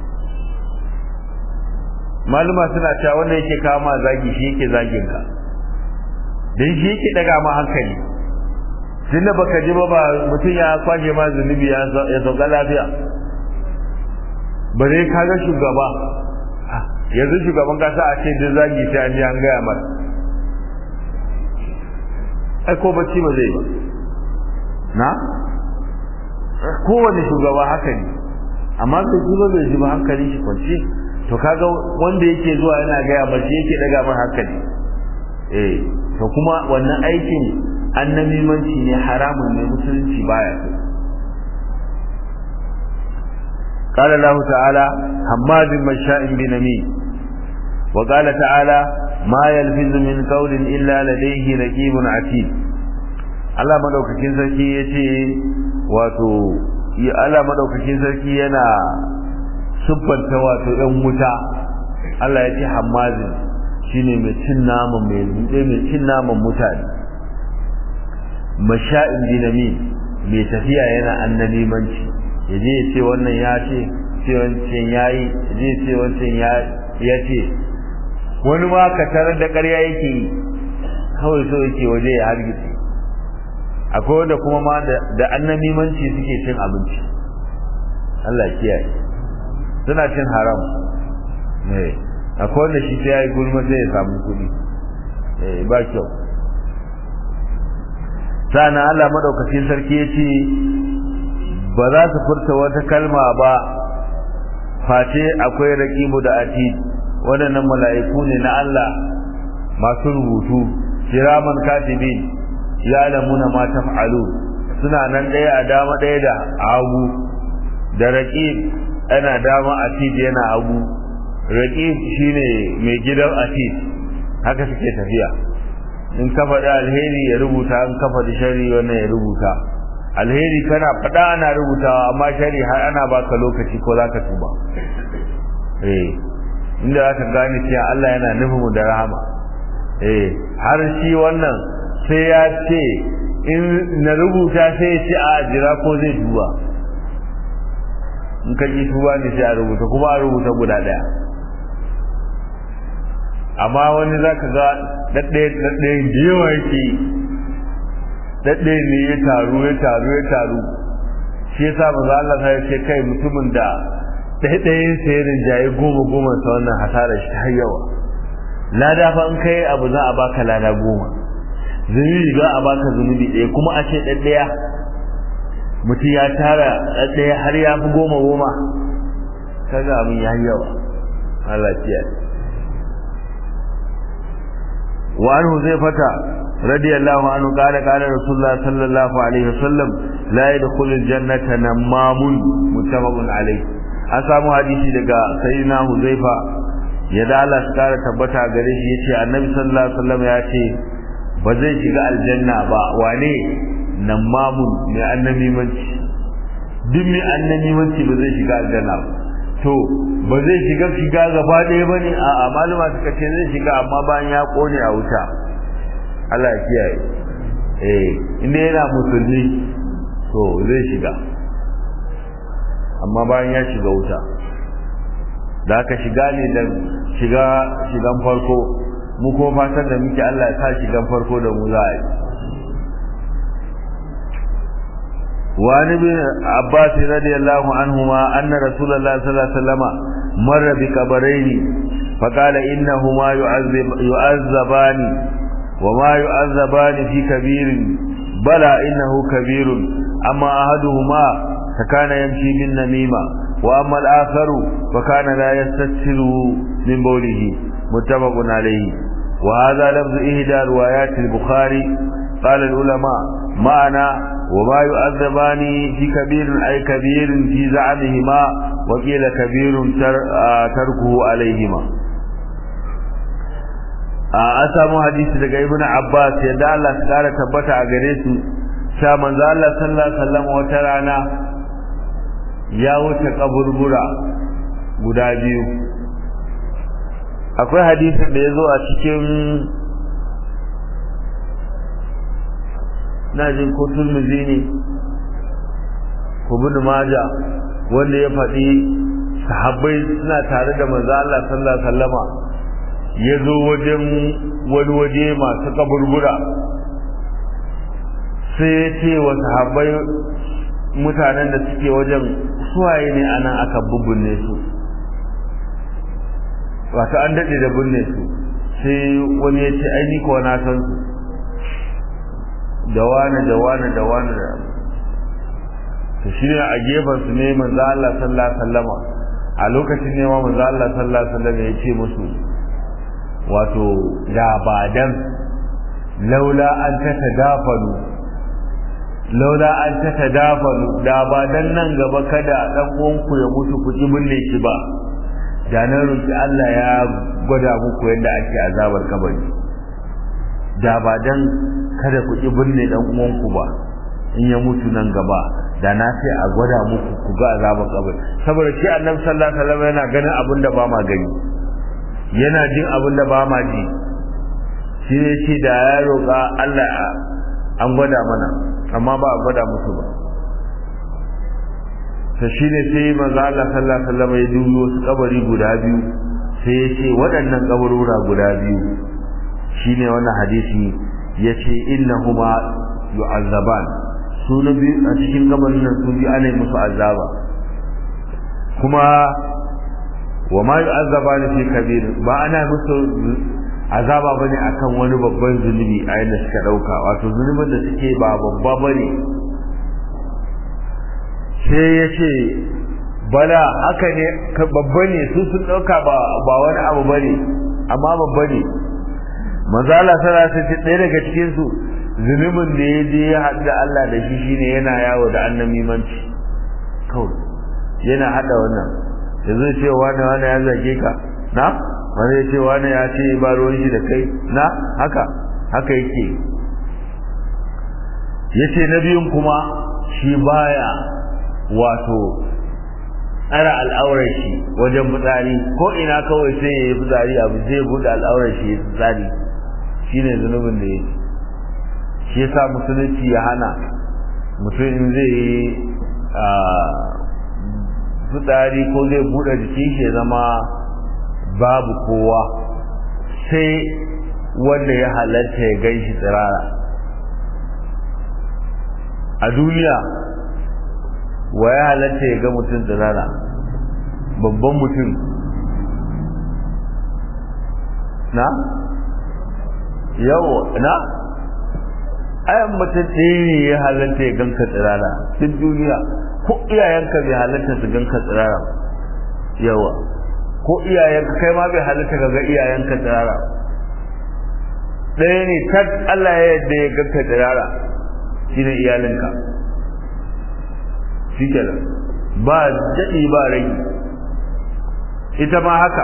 maluma suna cewa wanda yake kawo ma zagi shi yake zagin ka dan shi yake daga ma hankali tunda baka ji ba ba mutum ya kwashe ma zunubi ya sauka lafiya bare ka ga shugaba yanzu shugaban kasa a ce duk zagi sai an ji an gaya masa ai ko bacci ba zai ba na kowane shugaba haka ne amma bai ji ba bai ji ba hankali shi kwanci to kaga wanda yake zuwa yana gaya ba shi yake daga ma hankali eh to kuma wannan aikin annamimanci ne haramun ne musulunci baya so قال الله تعالى حماد مشاء بنميم وقال تعالى ما يلفظ من قول إلا لديه رقيب عتيد Allah madaukakin sarki yace wato ya Allah madaukakin sarki yana siffanta wato ɗan wuta Allah yace hammazin shine mai cin naman mai mai cin naman mutane masha'in dinami mai tafiya yana annanimanci yaje ya ce wannan ya ce ce wancan yayi yaje ya ce wancan ya ce wani ma ka tarar da ƙarya yake yi kawai so yake waje ya hargitse akwai wanda kuma ma da annamimanci suke cin abinci Allah kiyaye suna cin haram eh akwai wanda shi sai ya yi gulma sai ya samu kuɗi eh ba kyau sana Allah madaukakin sarki ya ce ba za su furta wata kalma ba face akwai raqibu da atid waɗannan mala'iku ne na Allah masu rubutu kiraman katibin ya lamuna ma taf'alu suna nan ɗaya a dama ɗaya da hagu da raqib ana dama atid yana hagu raqib shine mai gidan atid haka suke tafiya in ka faɗi alheri ya rubuta in ka faɗi shari wannan ya rubuta alheri kana faɗa ana rubutawa amma shari har ana baka lokaci ko zaka tuba eh inda zaka gane cewa Allah yana nufin mu da rahama eh har shi wannan sai ya ce in na rubuta sai ya ce a jira ko zai tuba in ka ji tuba ne sai a rubuta kuma a rubuta guda ɗaya amma wani za ka ga ɗaɗɗaya ɗaɗɗaya da yawa yake ɗaɗɗaya ne ya taru ya taru ya taru shi yasa maza Allah ta ce kai mutumin da ɗaɗɗayan sa ya rinjaye goma goma sa wannan hasarar shi har yawa lada fa in kai abu za a baka lada goma zunubi za a baka zunubi ɗaya kuma a ce ɗaɗɗaya mutum ya tara ɗaɗɗaya har ya fi goma goma kaga abin ya yawa Allah ya وعن حذيفة رضي الله عنه قال قال رسول الله صلى الله عليه وسلم لا يدخل الجنة نمام متفق عليه an samu hadisi daga sayyidina Huzaifa ya da Allah su kara tabbata gare shi yace Annabi sallallahu alaihi wasallam ya ce ba zai shiga aljanna ba wane namamun mai annabimanci duk mai annabimanci ba zai shiga aljanna ba to ba zai shiga shiga gaba ɗaya ba ne a maluma suka ce zai shiga amma bayan ya ƙone a wuta Allah ya kiyaye eh inda yana musulmi to zai shiga amma bayan ya shiga wuta da aka shiga ne da shiga shigan farko mu ko fatan da muke Allah ya sa shigan farko da mu za a yi وعن ابن عباس رضي الله عنهما أن رسول الله صلى الله عليه وسلم مر بقبرين فقال إنهما يعذب يعذبان وما يعذبان في كبير بلى إنه كبير أما أحدهما فكان يمشي بالنميمة وأما الآخر فكان لا يستتر من بوله متفق عليه وهذا لفظ إهدى روايات البخاري قال العلماء معنى وما يؤذبان في كبير أي كبير في زعمهما وقيل كبير تركه عليهما a samu hadisi daga ibnu abbas yadda Allah ya kara tabbata a gare su sha manzo Allah sallallahu alaihi wasallam wata rana ya wuce kaburbura guda biyu akwai hadisin da ya zo a cikin na jin ko turmizi ne ko bin maja wanda ya faɗi sahabbai suna tare da manzo Allah sallallahu alaihi wasallama ya zo wajen wani waje masu kaburbura sai ya ce wa sahabbai mutanen da suke wajen suwaye ne anan aka bubbunne su wato an daɗe da binne su sai wani ya ce ai ni ko na san su da wani da wani da wani da to shi ne a gefen su ne manzo Allah sallallahu alaihi wasallama a lokacin ne ma manzo Allah sallallahu alaihi wasallam ya ce musu wato da ba dan laula an tatadafalu laula an tatadafalu da ba dan nan gaba kada dan uwanku ya mutu ku ji binne shi ba da nan roki Allah ya gwada muku yadda ake azabar kabari da ba dan kada ku ki binne dan uwanku ba in ya mutu nan gaba da na sai a gwada muku ku ga azabar kabari saboda shi annabi sallallahu alaihi wasallam yana ganin abin da ba ma gani yana jin abin da ba ma ji shi ne shi da ya roƙa Allah an gwada mana amma ba a gwada musu ba to shi ne sai manzo Allah sallallahu alaihi wasallam ya dubi wasu kabari guda biyu sai ya ce waɗannan kabarura guda biyu shine wannan hadisi yace innahuma yu'azzaban su na biyu a cikin gabanin nan su biyu ana yi musu azaba kuma wa ma yu'azzabani fi kabir ba ana musu azaba bane akan wani babban zunubi a yadda suka dauka wato zunubin da suke ba babba bane sai ya ce bala haka ne babba ne su sun dauka ba ba wani abu bane amma babba ne manzo Allah sallallahu alaihi ɗaya daga cikin su zunubin da ya je ya haɗu da Allah da shi shine yana yawo da annabimanci kawai yana hada wannan yanzu ce wani wani ya zage ka na wani ya ce wani ya ce ba ruwan shi da kai na haka haka yake yace na biyun kuma shi baya wato tsara al'aurar shi wajen fitsari ko ina kawai sai ya yi fitsari abu zai buɗe al'aurar shi ya fitsari shine zunubin da yake shi yasa musulunci ya hana mutum in zai yi fitsari ko zai buɗe jikin shi ya zama babu kowa sai wanda ya halatta ya gan shi tsirara a duniya wa ya halatta ya ga mutum tsirara babban mutum na yau na ayan mutum ɗaya ne ya halatta ya ganka tsirara duk duniya ko iyayenka bai halatta su ganka tsirara yawa ko iyayenka kai ma bai halatta ka ga iyayenka tsirara ɗaya ne tak Allah ya yadda ya ganka tsirara shine iyalinka shi kenan ba daɗi ba rai ita ma haka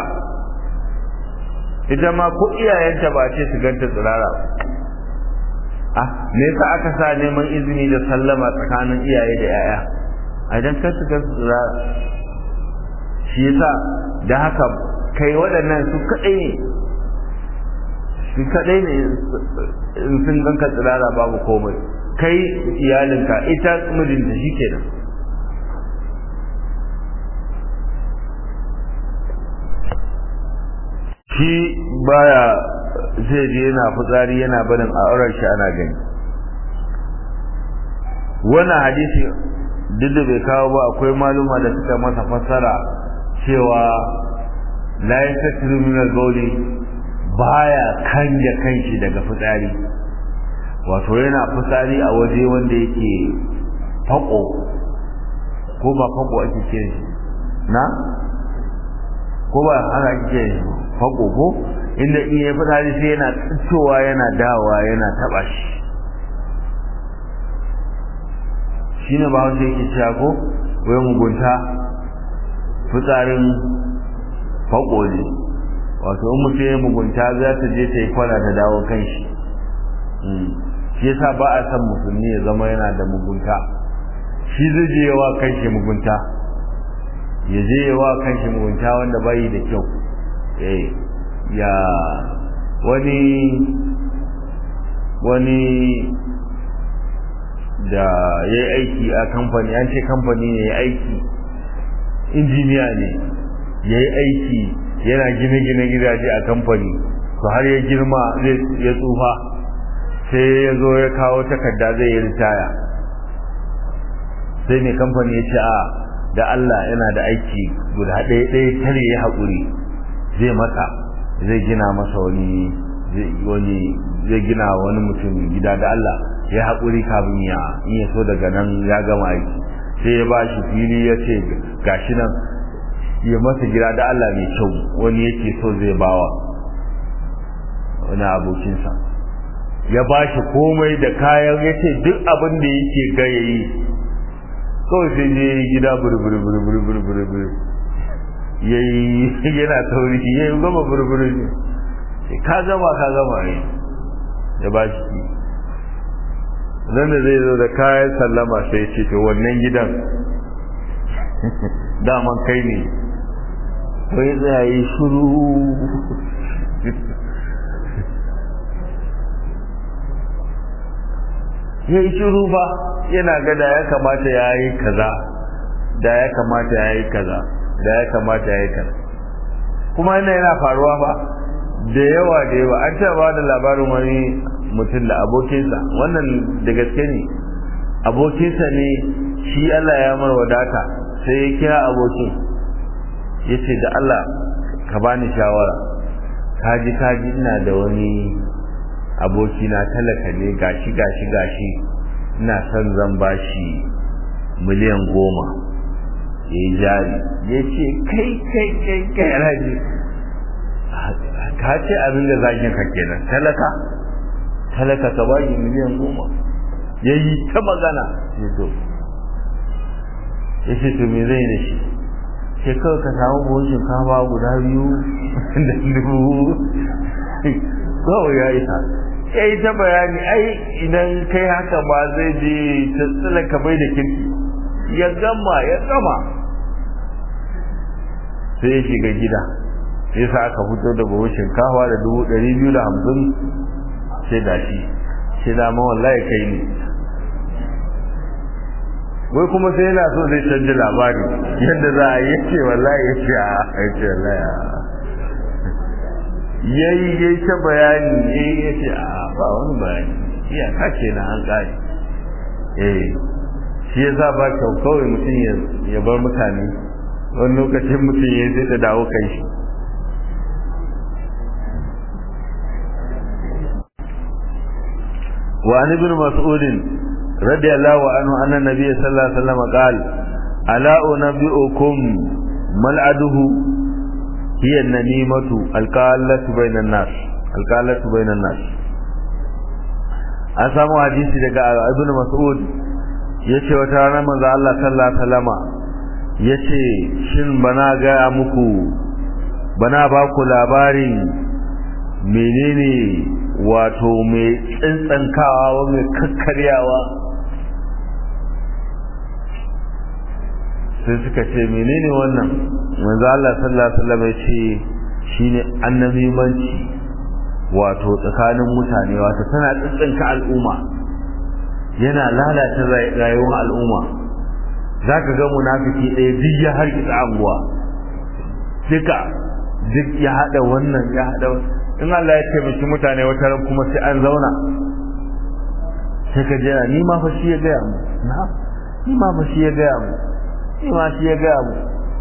ita ma ko iyayenta ba ce su ganta tsirara ah me yasa aka sa neman izini da sallama tsakanin iyaye da yaya a idan ka su ga tsirara shi yasa da haka kai waɗannan su kaɗai ne su kaɗai ne sun ganka tsirara babu komai kai iyalinka ita mijinta shi kenan shi baya zai je yana fitsari yana barin a auren shi ana gani wannan hadisi duk da bai kawo ba akwai maluma da suka masa fassara cewa la yastatiru min al-bawli baya kanja kanshi daga fitsari wato yana fitsari a waje wanda yake fako ko ba fako ake ce na ko ba haka ake ce fako ko inda in ya fitsari sai yana tsittowa yana dawa yana taba shi shine ba wanda yake cewa ko wai mugunta fitsarin fako ne wato in mutum ya mugunta za ta je ta yi kwana ta dawo kan shi shi yasa ba a san musulmi ya zama yana da mugunta shi zai je yawa kan shi mugunta ya je yawa kan shi mugunta wanda bai da kyau eh ya wani wani da ya yi aiki a kamfani an ce kamfani ne ya aiki injiniya ne ya yi aiki yana gine-gine gidaje a kamfani to har ya girma ya tsufa sai ya zo ya kawo takarda zai yi ritaya sai mai kamfani ya ce a da Allah yana da aiki guda ɗaya ɗaya tare ya haƙuri zai masa zai gina masa wani wani zai gina wani mutum gida da Allah ya haƙuri kafin ya in ya so daga nan ya gama aiki sai ya ba shi fili ya ce gashi nan ya masa gida da Allah mai kyau wani yake so zai bawa wani abokinsa ya ba shi komai da kayan ya ce duk abin da yake ga ya yi kawai sai je gida burburi ya yi yana tauri ya yi gama burburi ne ka gama ka gama ne ya ba shi nan da zai zo da kayan sallama sai ce to wannan gidan daman kai ne wai zai yi shuru ya yi shiru ba yana ga da ya kamata ya yi kaza da ya kamata ya yi kaza da ya kamata ya yi kaza kuma yana yana faruwa ba da yawa da yawa an taɓa da labarin wani mutum da abokinsa wannan da gaske ne abokinsa ne shi Allah ya mar wadata sai ya kira abokin ya ce da Allah ka bani shawara kaji kaji ina da wani aboki na talaka ne gashi gashi gashi ina son zan bashi miliyan goma ya yi jari ya ce kai kai kai kai alhaji ka ce abin da zagin ka kenan talaka talaka ka bashi miliyan goma ya yi ta magana ya to ya ce to me zai da shi sai kawai ka samu buhun shinkafa guda biyu da dubu kawai ya yi ha ya yi ta bayani ai idan kai haka ba zai je ta tsila ka bai da kirki ya gama ya gama sai ya shiga gida sai sa aka fito da buhun shinkafa da dubu ɗari biyu da hamsin sai da shi sai da ma wallahi kai ne wai kuma sai yana so zai canji labari yadda za a yace wallahi ya ce a yace wallahi ya yi ya ta bayani ya yi ya ce a ba wani bayani iya kake na an ƙari eh shi ya sa ba kyau kawai mutum ya bar mutane wani lokacin mutum ya zai ta dawo kai shi وعن ابن مسعود رضي الله عنه أن النبي صلى الله عليه وسلم قال ألا أنبئكم ملعده هي النميمة القالة بين الناس القالة بين الناس an samu hadisi daga ibn mas'ud yace wata rana manzo Allah sallallahu alaihi wasallama yace shin bana ga muku bana ba ku labarin menene wato mai tsintsankawa mai kakkaryawa sai suka ce menene wannan manzo Allah sallallahu alaihi wasallam ya ce shine annabimanci wato tsakanin mutane wato tana tsintsinka al'umma yana lalata rayuwar al'umma zaka ga munafiki ɗaya duk ya harkitsa anguwa duka duk ya hada wannan ya hada in Allah ya taimaki mutane wata ran kuma sai an zauna sai ka jira ni ma fa shi ya gaya mu na ni ma fa shi ya gaya mu ni ma shi ya gaya mu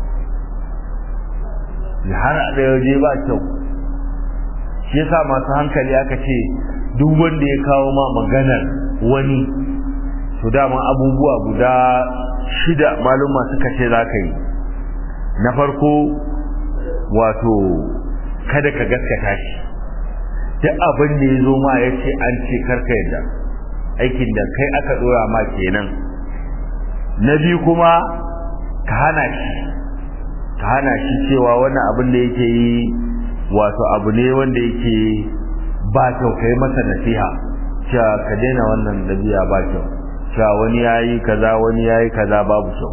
har da yaje ba kyau shi yasa masu hankali aka ce duk wanda ya kawo ma maganar wani to dama abubuwa guda shida maluma suka ce za ka yi na farko wato kada ka gaskata shi duk abin da ya zo ma ya ce an ce karka yadda aikin da kai aka dora ma kenan na biyu kuma ka hana shi ka hana shi cewa wannan abin da yake yi wato abu ne wanda yake ba kyau kai masa nasiha cewa ka daina wannan dabi'a ba kyau cewa wani yayi kaza wani yayi kaza babu kyau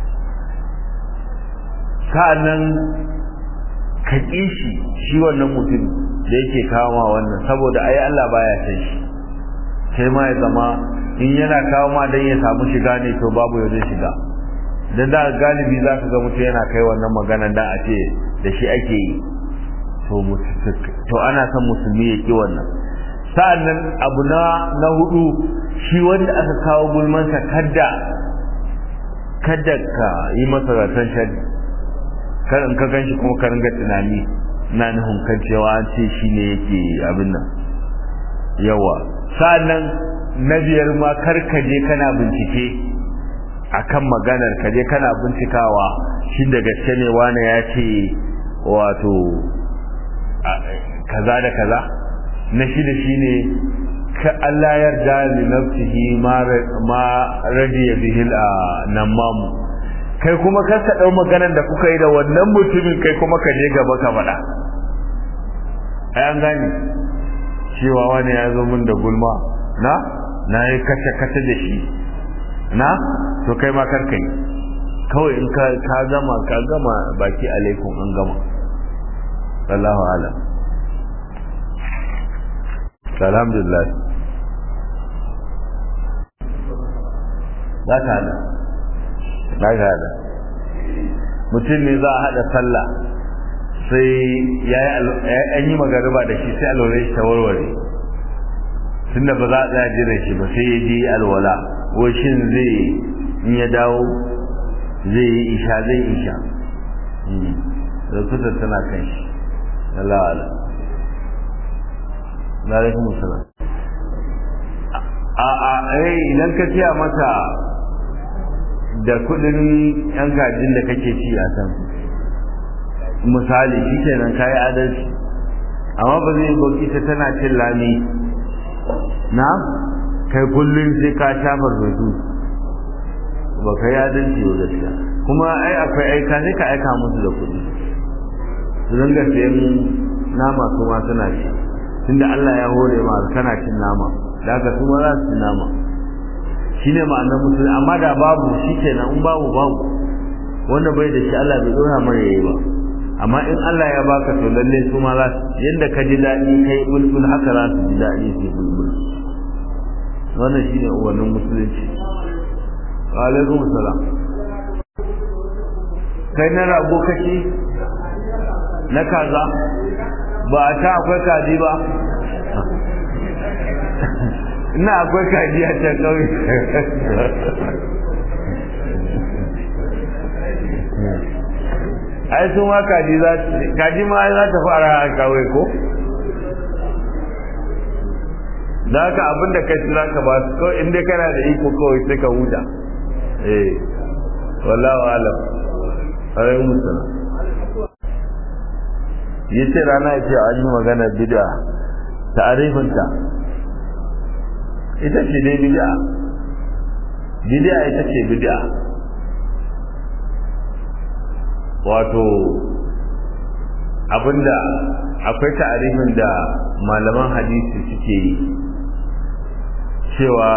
sa'annan ka ƙi shi shi wannan mutum da yake kawo wannan saboda ai Allah baya san shi sai ma ya zama in yana kawo ma dan ya samu shiga ne to babu ya zai shiga dan da galibi za ka ga mutum yana kai wannan magana dan a ce da shi ake yi to to ana son musulmi ya ki wannan sa'annan abu na na hudu shi wanda aka kawo gulmansa kadda kadda ka yi masa zaton shari kar in ka ganshi kuma ka ringa tunani na nufin kan cewa an ce shi ne yake abin nan yawa sa'annan na biyar ma kar ka je kana bincike akan maganar ka je kana bincikawa shi da gaske ne wani ya ce wato kaza da kaza na shida shine ka Allah yarda li nafsihi ma ma radiya bihi namamu kai kuma kar ka dau maganar da kuka yi da wannan mutumin kai kuma ka je gaba ka faɗa ai an gane cewa wani ya zo min da gulma na na yi kace kace da shi na to kai ma kar kai kawai in ka ka gama ka gama baki alaikum an gama wallahu alam alhamdulillah za ka hada za ka hada mutum ne za a hada sallah sai ya yi yi magariba da shi sai alwala shi ta warware tunda ba za a tsaya jira shi ba sai ya je alwala ko shin zai in ya dawo zai yi isha zai isha da kusa tana kan shi Allah ala alaikum salam a a eh idan ka tiya mata da kudin yan gajin da kake ci a san misali shikenan kai adalci amma ba zai bauki ta tana cin lami na kai kullum sai ka shafa rubutu ba kai adalci ba gaskiya kuma ai akwai aika sai ka aika musu da kuɗi su dinga sayan nama su ma suna ci tunda Allah ya hore ma kana cin nama da haka su ma za su ci nama shine ma'anar musulmi amma da babu shikenan in babu babu wanda bai da shi Allah bai dora mai yayi ba amma in Allah ya baka to lalle su ma za su yanda ka ji daɗi kai bulbul haka za su ji daɗi su bulbul wannan shine uwannin musulunci wa alaikum salam kai na rago kace na kaza ba a ta akwai kaji ba ina akwai kaji a can kauye ai sun ma kaji za kaji ma za ta fara a kawai ko da haka abin da kai za ka ba su kawai inda kana da iko kawai sai ka huta eh wallahu alam alaikum musulun yi ce rana ya ce an yi magana bid'a ta'arifinta ita ce dai bid'a bid'a ita ce bid'a wato abinda akwai ta'arifin da malaman hadisi suke yi cewa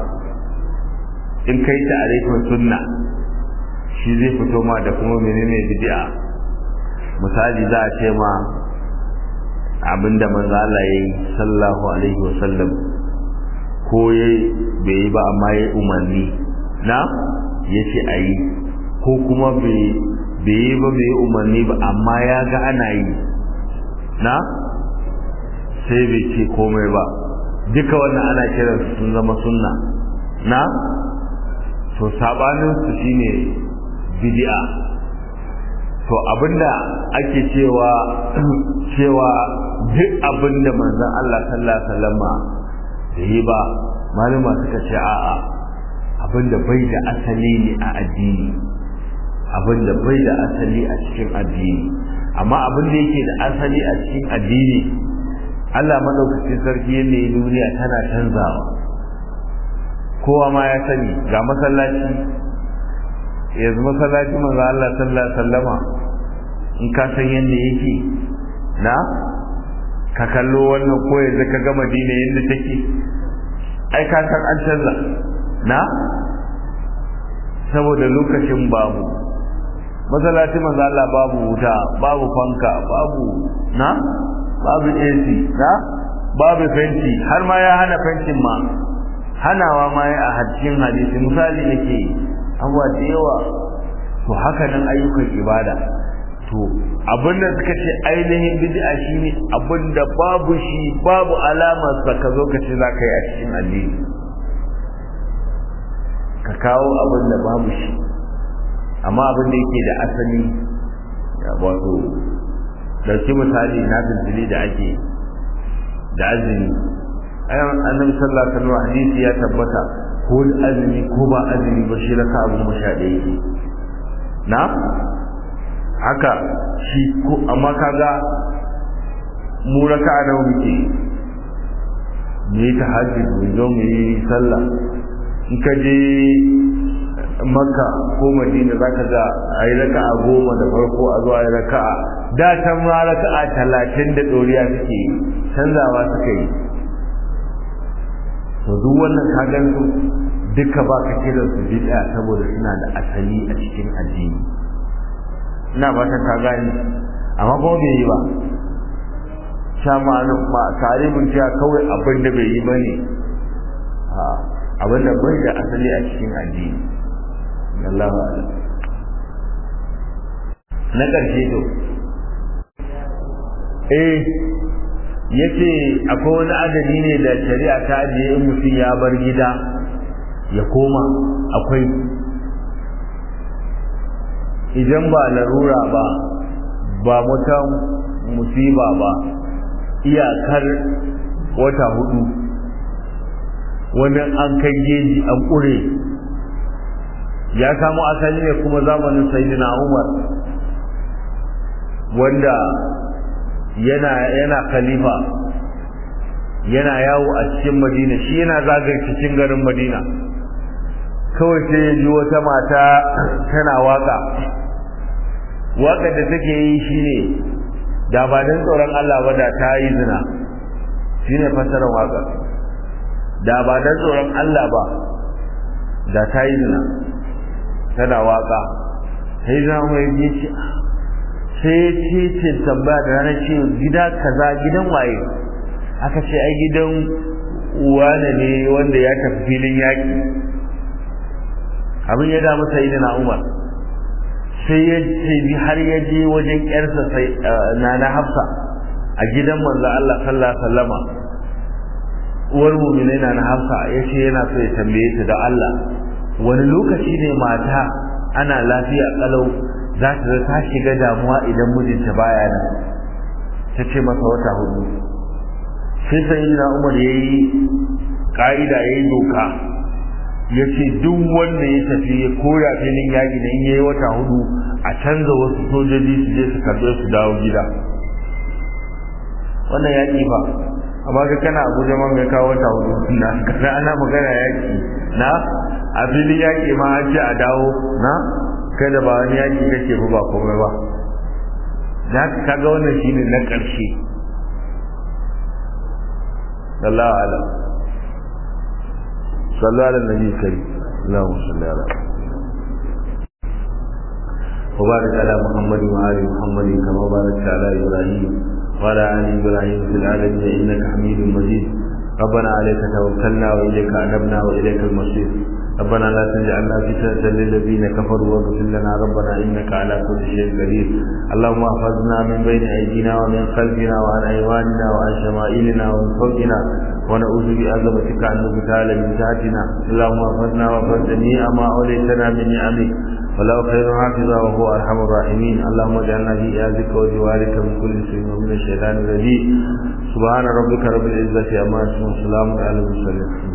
in kai ta'arifin sunna shi zai fito ma da kuma menene bid'a misali za a ce ma abinda manzo Allah yayi sallallahu alaihi wasallam ko yayi bai yi ba amma yayi umarni na yace ayi ko kuma bai bai yi ba bai yi umarni ba amma ya ga ana yi na sai bai ce komai ba duka wannan ana kiran su sun zama sunna na to sabanin su shine bid'a to abinda ake cewa cewa duk abinda manzon Allah sallallahu alaihi wasallama yi ba malama suka ce a'a abinda bai da asali ne a addini abinda bai da asali a cikin addini amma abinda yake da asali a cikin addini Allah madaukakin sarki ne duniya tana canzawa kowa ma ya sani ga masallaci yanzu masallaci manzo Allah sallallahu alaihi wasallama in ka san yanda yake na ka kallo wannan ko yanzu ka ga Madina yanda take ai ka san an canza na saboda lokacin babu masallaci manzo Allah babu wuta babu fanka babu na babu AC na babu fenti har ma ya hana fentin ma hanawa ma ya a cikin hadisi misali nake abuwa da yawa to haka nan ayyukan ibada to abinda suka ce ainihin bid'a shine abinda babu shi babu alamar sa ka zo ka ce za ka yi a cikin addini ka kawo abin da babu shi amma abin da yake da asali wato dauki misali na tuntuli da ake da azumi ayan annabi sallallahu alaihi wasallam hadisi ya tabbata ko da azumi ko ba azumi ba shi raka abu masha da yake na haka shi ko amma kaga mu raka da muke mu yi tahajjud mu zo mu yi sallah in ka je makka ko madina za ka ga a yi raka'a goma da farko a zuwa yi raka'a da can ma raka'a talatin da ɗoriya suke canzawa suka yi to duk wannan ka gan su duka ba ka kiran su bid'a saboda suna da asali a cikin addini ina fatan ka gani amma kuma bai yi ba sha ma'anin ma taribin cewa kawai abin da bai yi ba ne abin da bai da asali a cikin addini Allah na ƙarshe to eh yace akwai wani adadi ne da shari'a ta ajiye in mutum ya bar gida ya koma akwai idan ba larura ba ba wata musiba ba iyakar wata hudu wani an kai geji an ƙure ya samu asali ne kuma zamanin sayyidina umar wanda yana yana khalifa yana yawo a cikin madina shi yana zagaye cikin garin madina kawai sai ya ji wata mata tana waka waka da take yi shine da ba dan tsoron Allah ba da ta yi zina shine fasarar waka da ba dan tsoron Allah ba da ta yi zina tana waka sai za mu yi ce sai ce ce tambaya da ranar ce gida kaza gidan waye aka ce ai gidan wane ne wanda ya tafi filin yaƙi abin ya damu sai na umar sai ya ce har ya je wajen ƴarsa sai na na hafsa a gidan manzo Allah sallallahu alaihi wasallama uwar mu'minai na na hafsa yace yana so ya tambaye ta da Allah wani lokaci ne mata ana lafiya kalau za ta ta shiga damuwa idan mijinta baya nan ta ce masa wata hudu sai sai na umar yayi ka'ida yayi doka ya ce duk wanda ya tafi ya koya filin yaƙi na in yayi wata hudu a canza wasu sojoji su je su karɓe su dawo gida wannan yaƙi fa amma ka kana abuja man ya kawo wata hudu na kana ana magana yaƙi na a filin yaƙi ma an ce a dawo na kai da ba wani yaƙi kake ba komai ba da kaga wannan shine na ƙarshe sallallahu alaihi صلى على النبي الكريم اللهم صل على وبارك على محمد وآل محمد كما باركت على إبراهيم وعلى آل إبراهيم في العالمين إنك حميد مجيد ربنا عليك توكلنا وإليك أنبنا وإليك المصير ربنا لا تجعلنا فتنة للذين كفروا واغفر لنا ربنا إنك على كل شيء قدير اللهم احفظنا من بين أيدينا ومن خلفنا وعن أيواننا وعن شمائلنا ومن فوقنا ونعوذ بعظمتك أن نبتال من تحتنا اللهم احفظنا واحفظ جميع ما أوليتنا من نعمك ولو خير حافظا وهو أرحم الراحمين اللهم اجعلنا في إيازك وجوارك من كل شيء ومن الشيطان الرجيم سبحان ربك رب العزة عما يصفون وسلام على المرسلين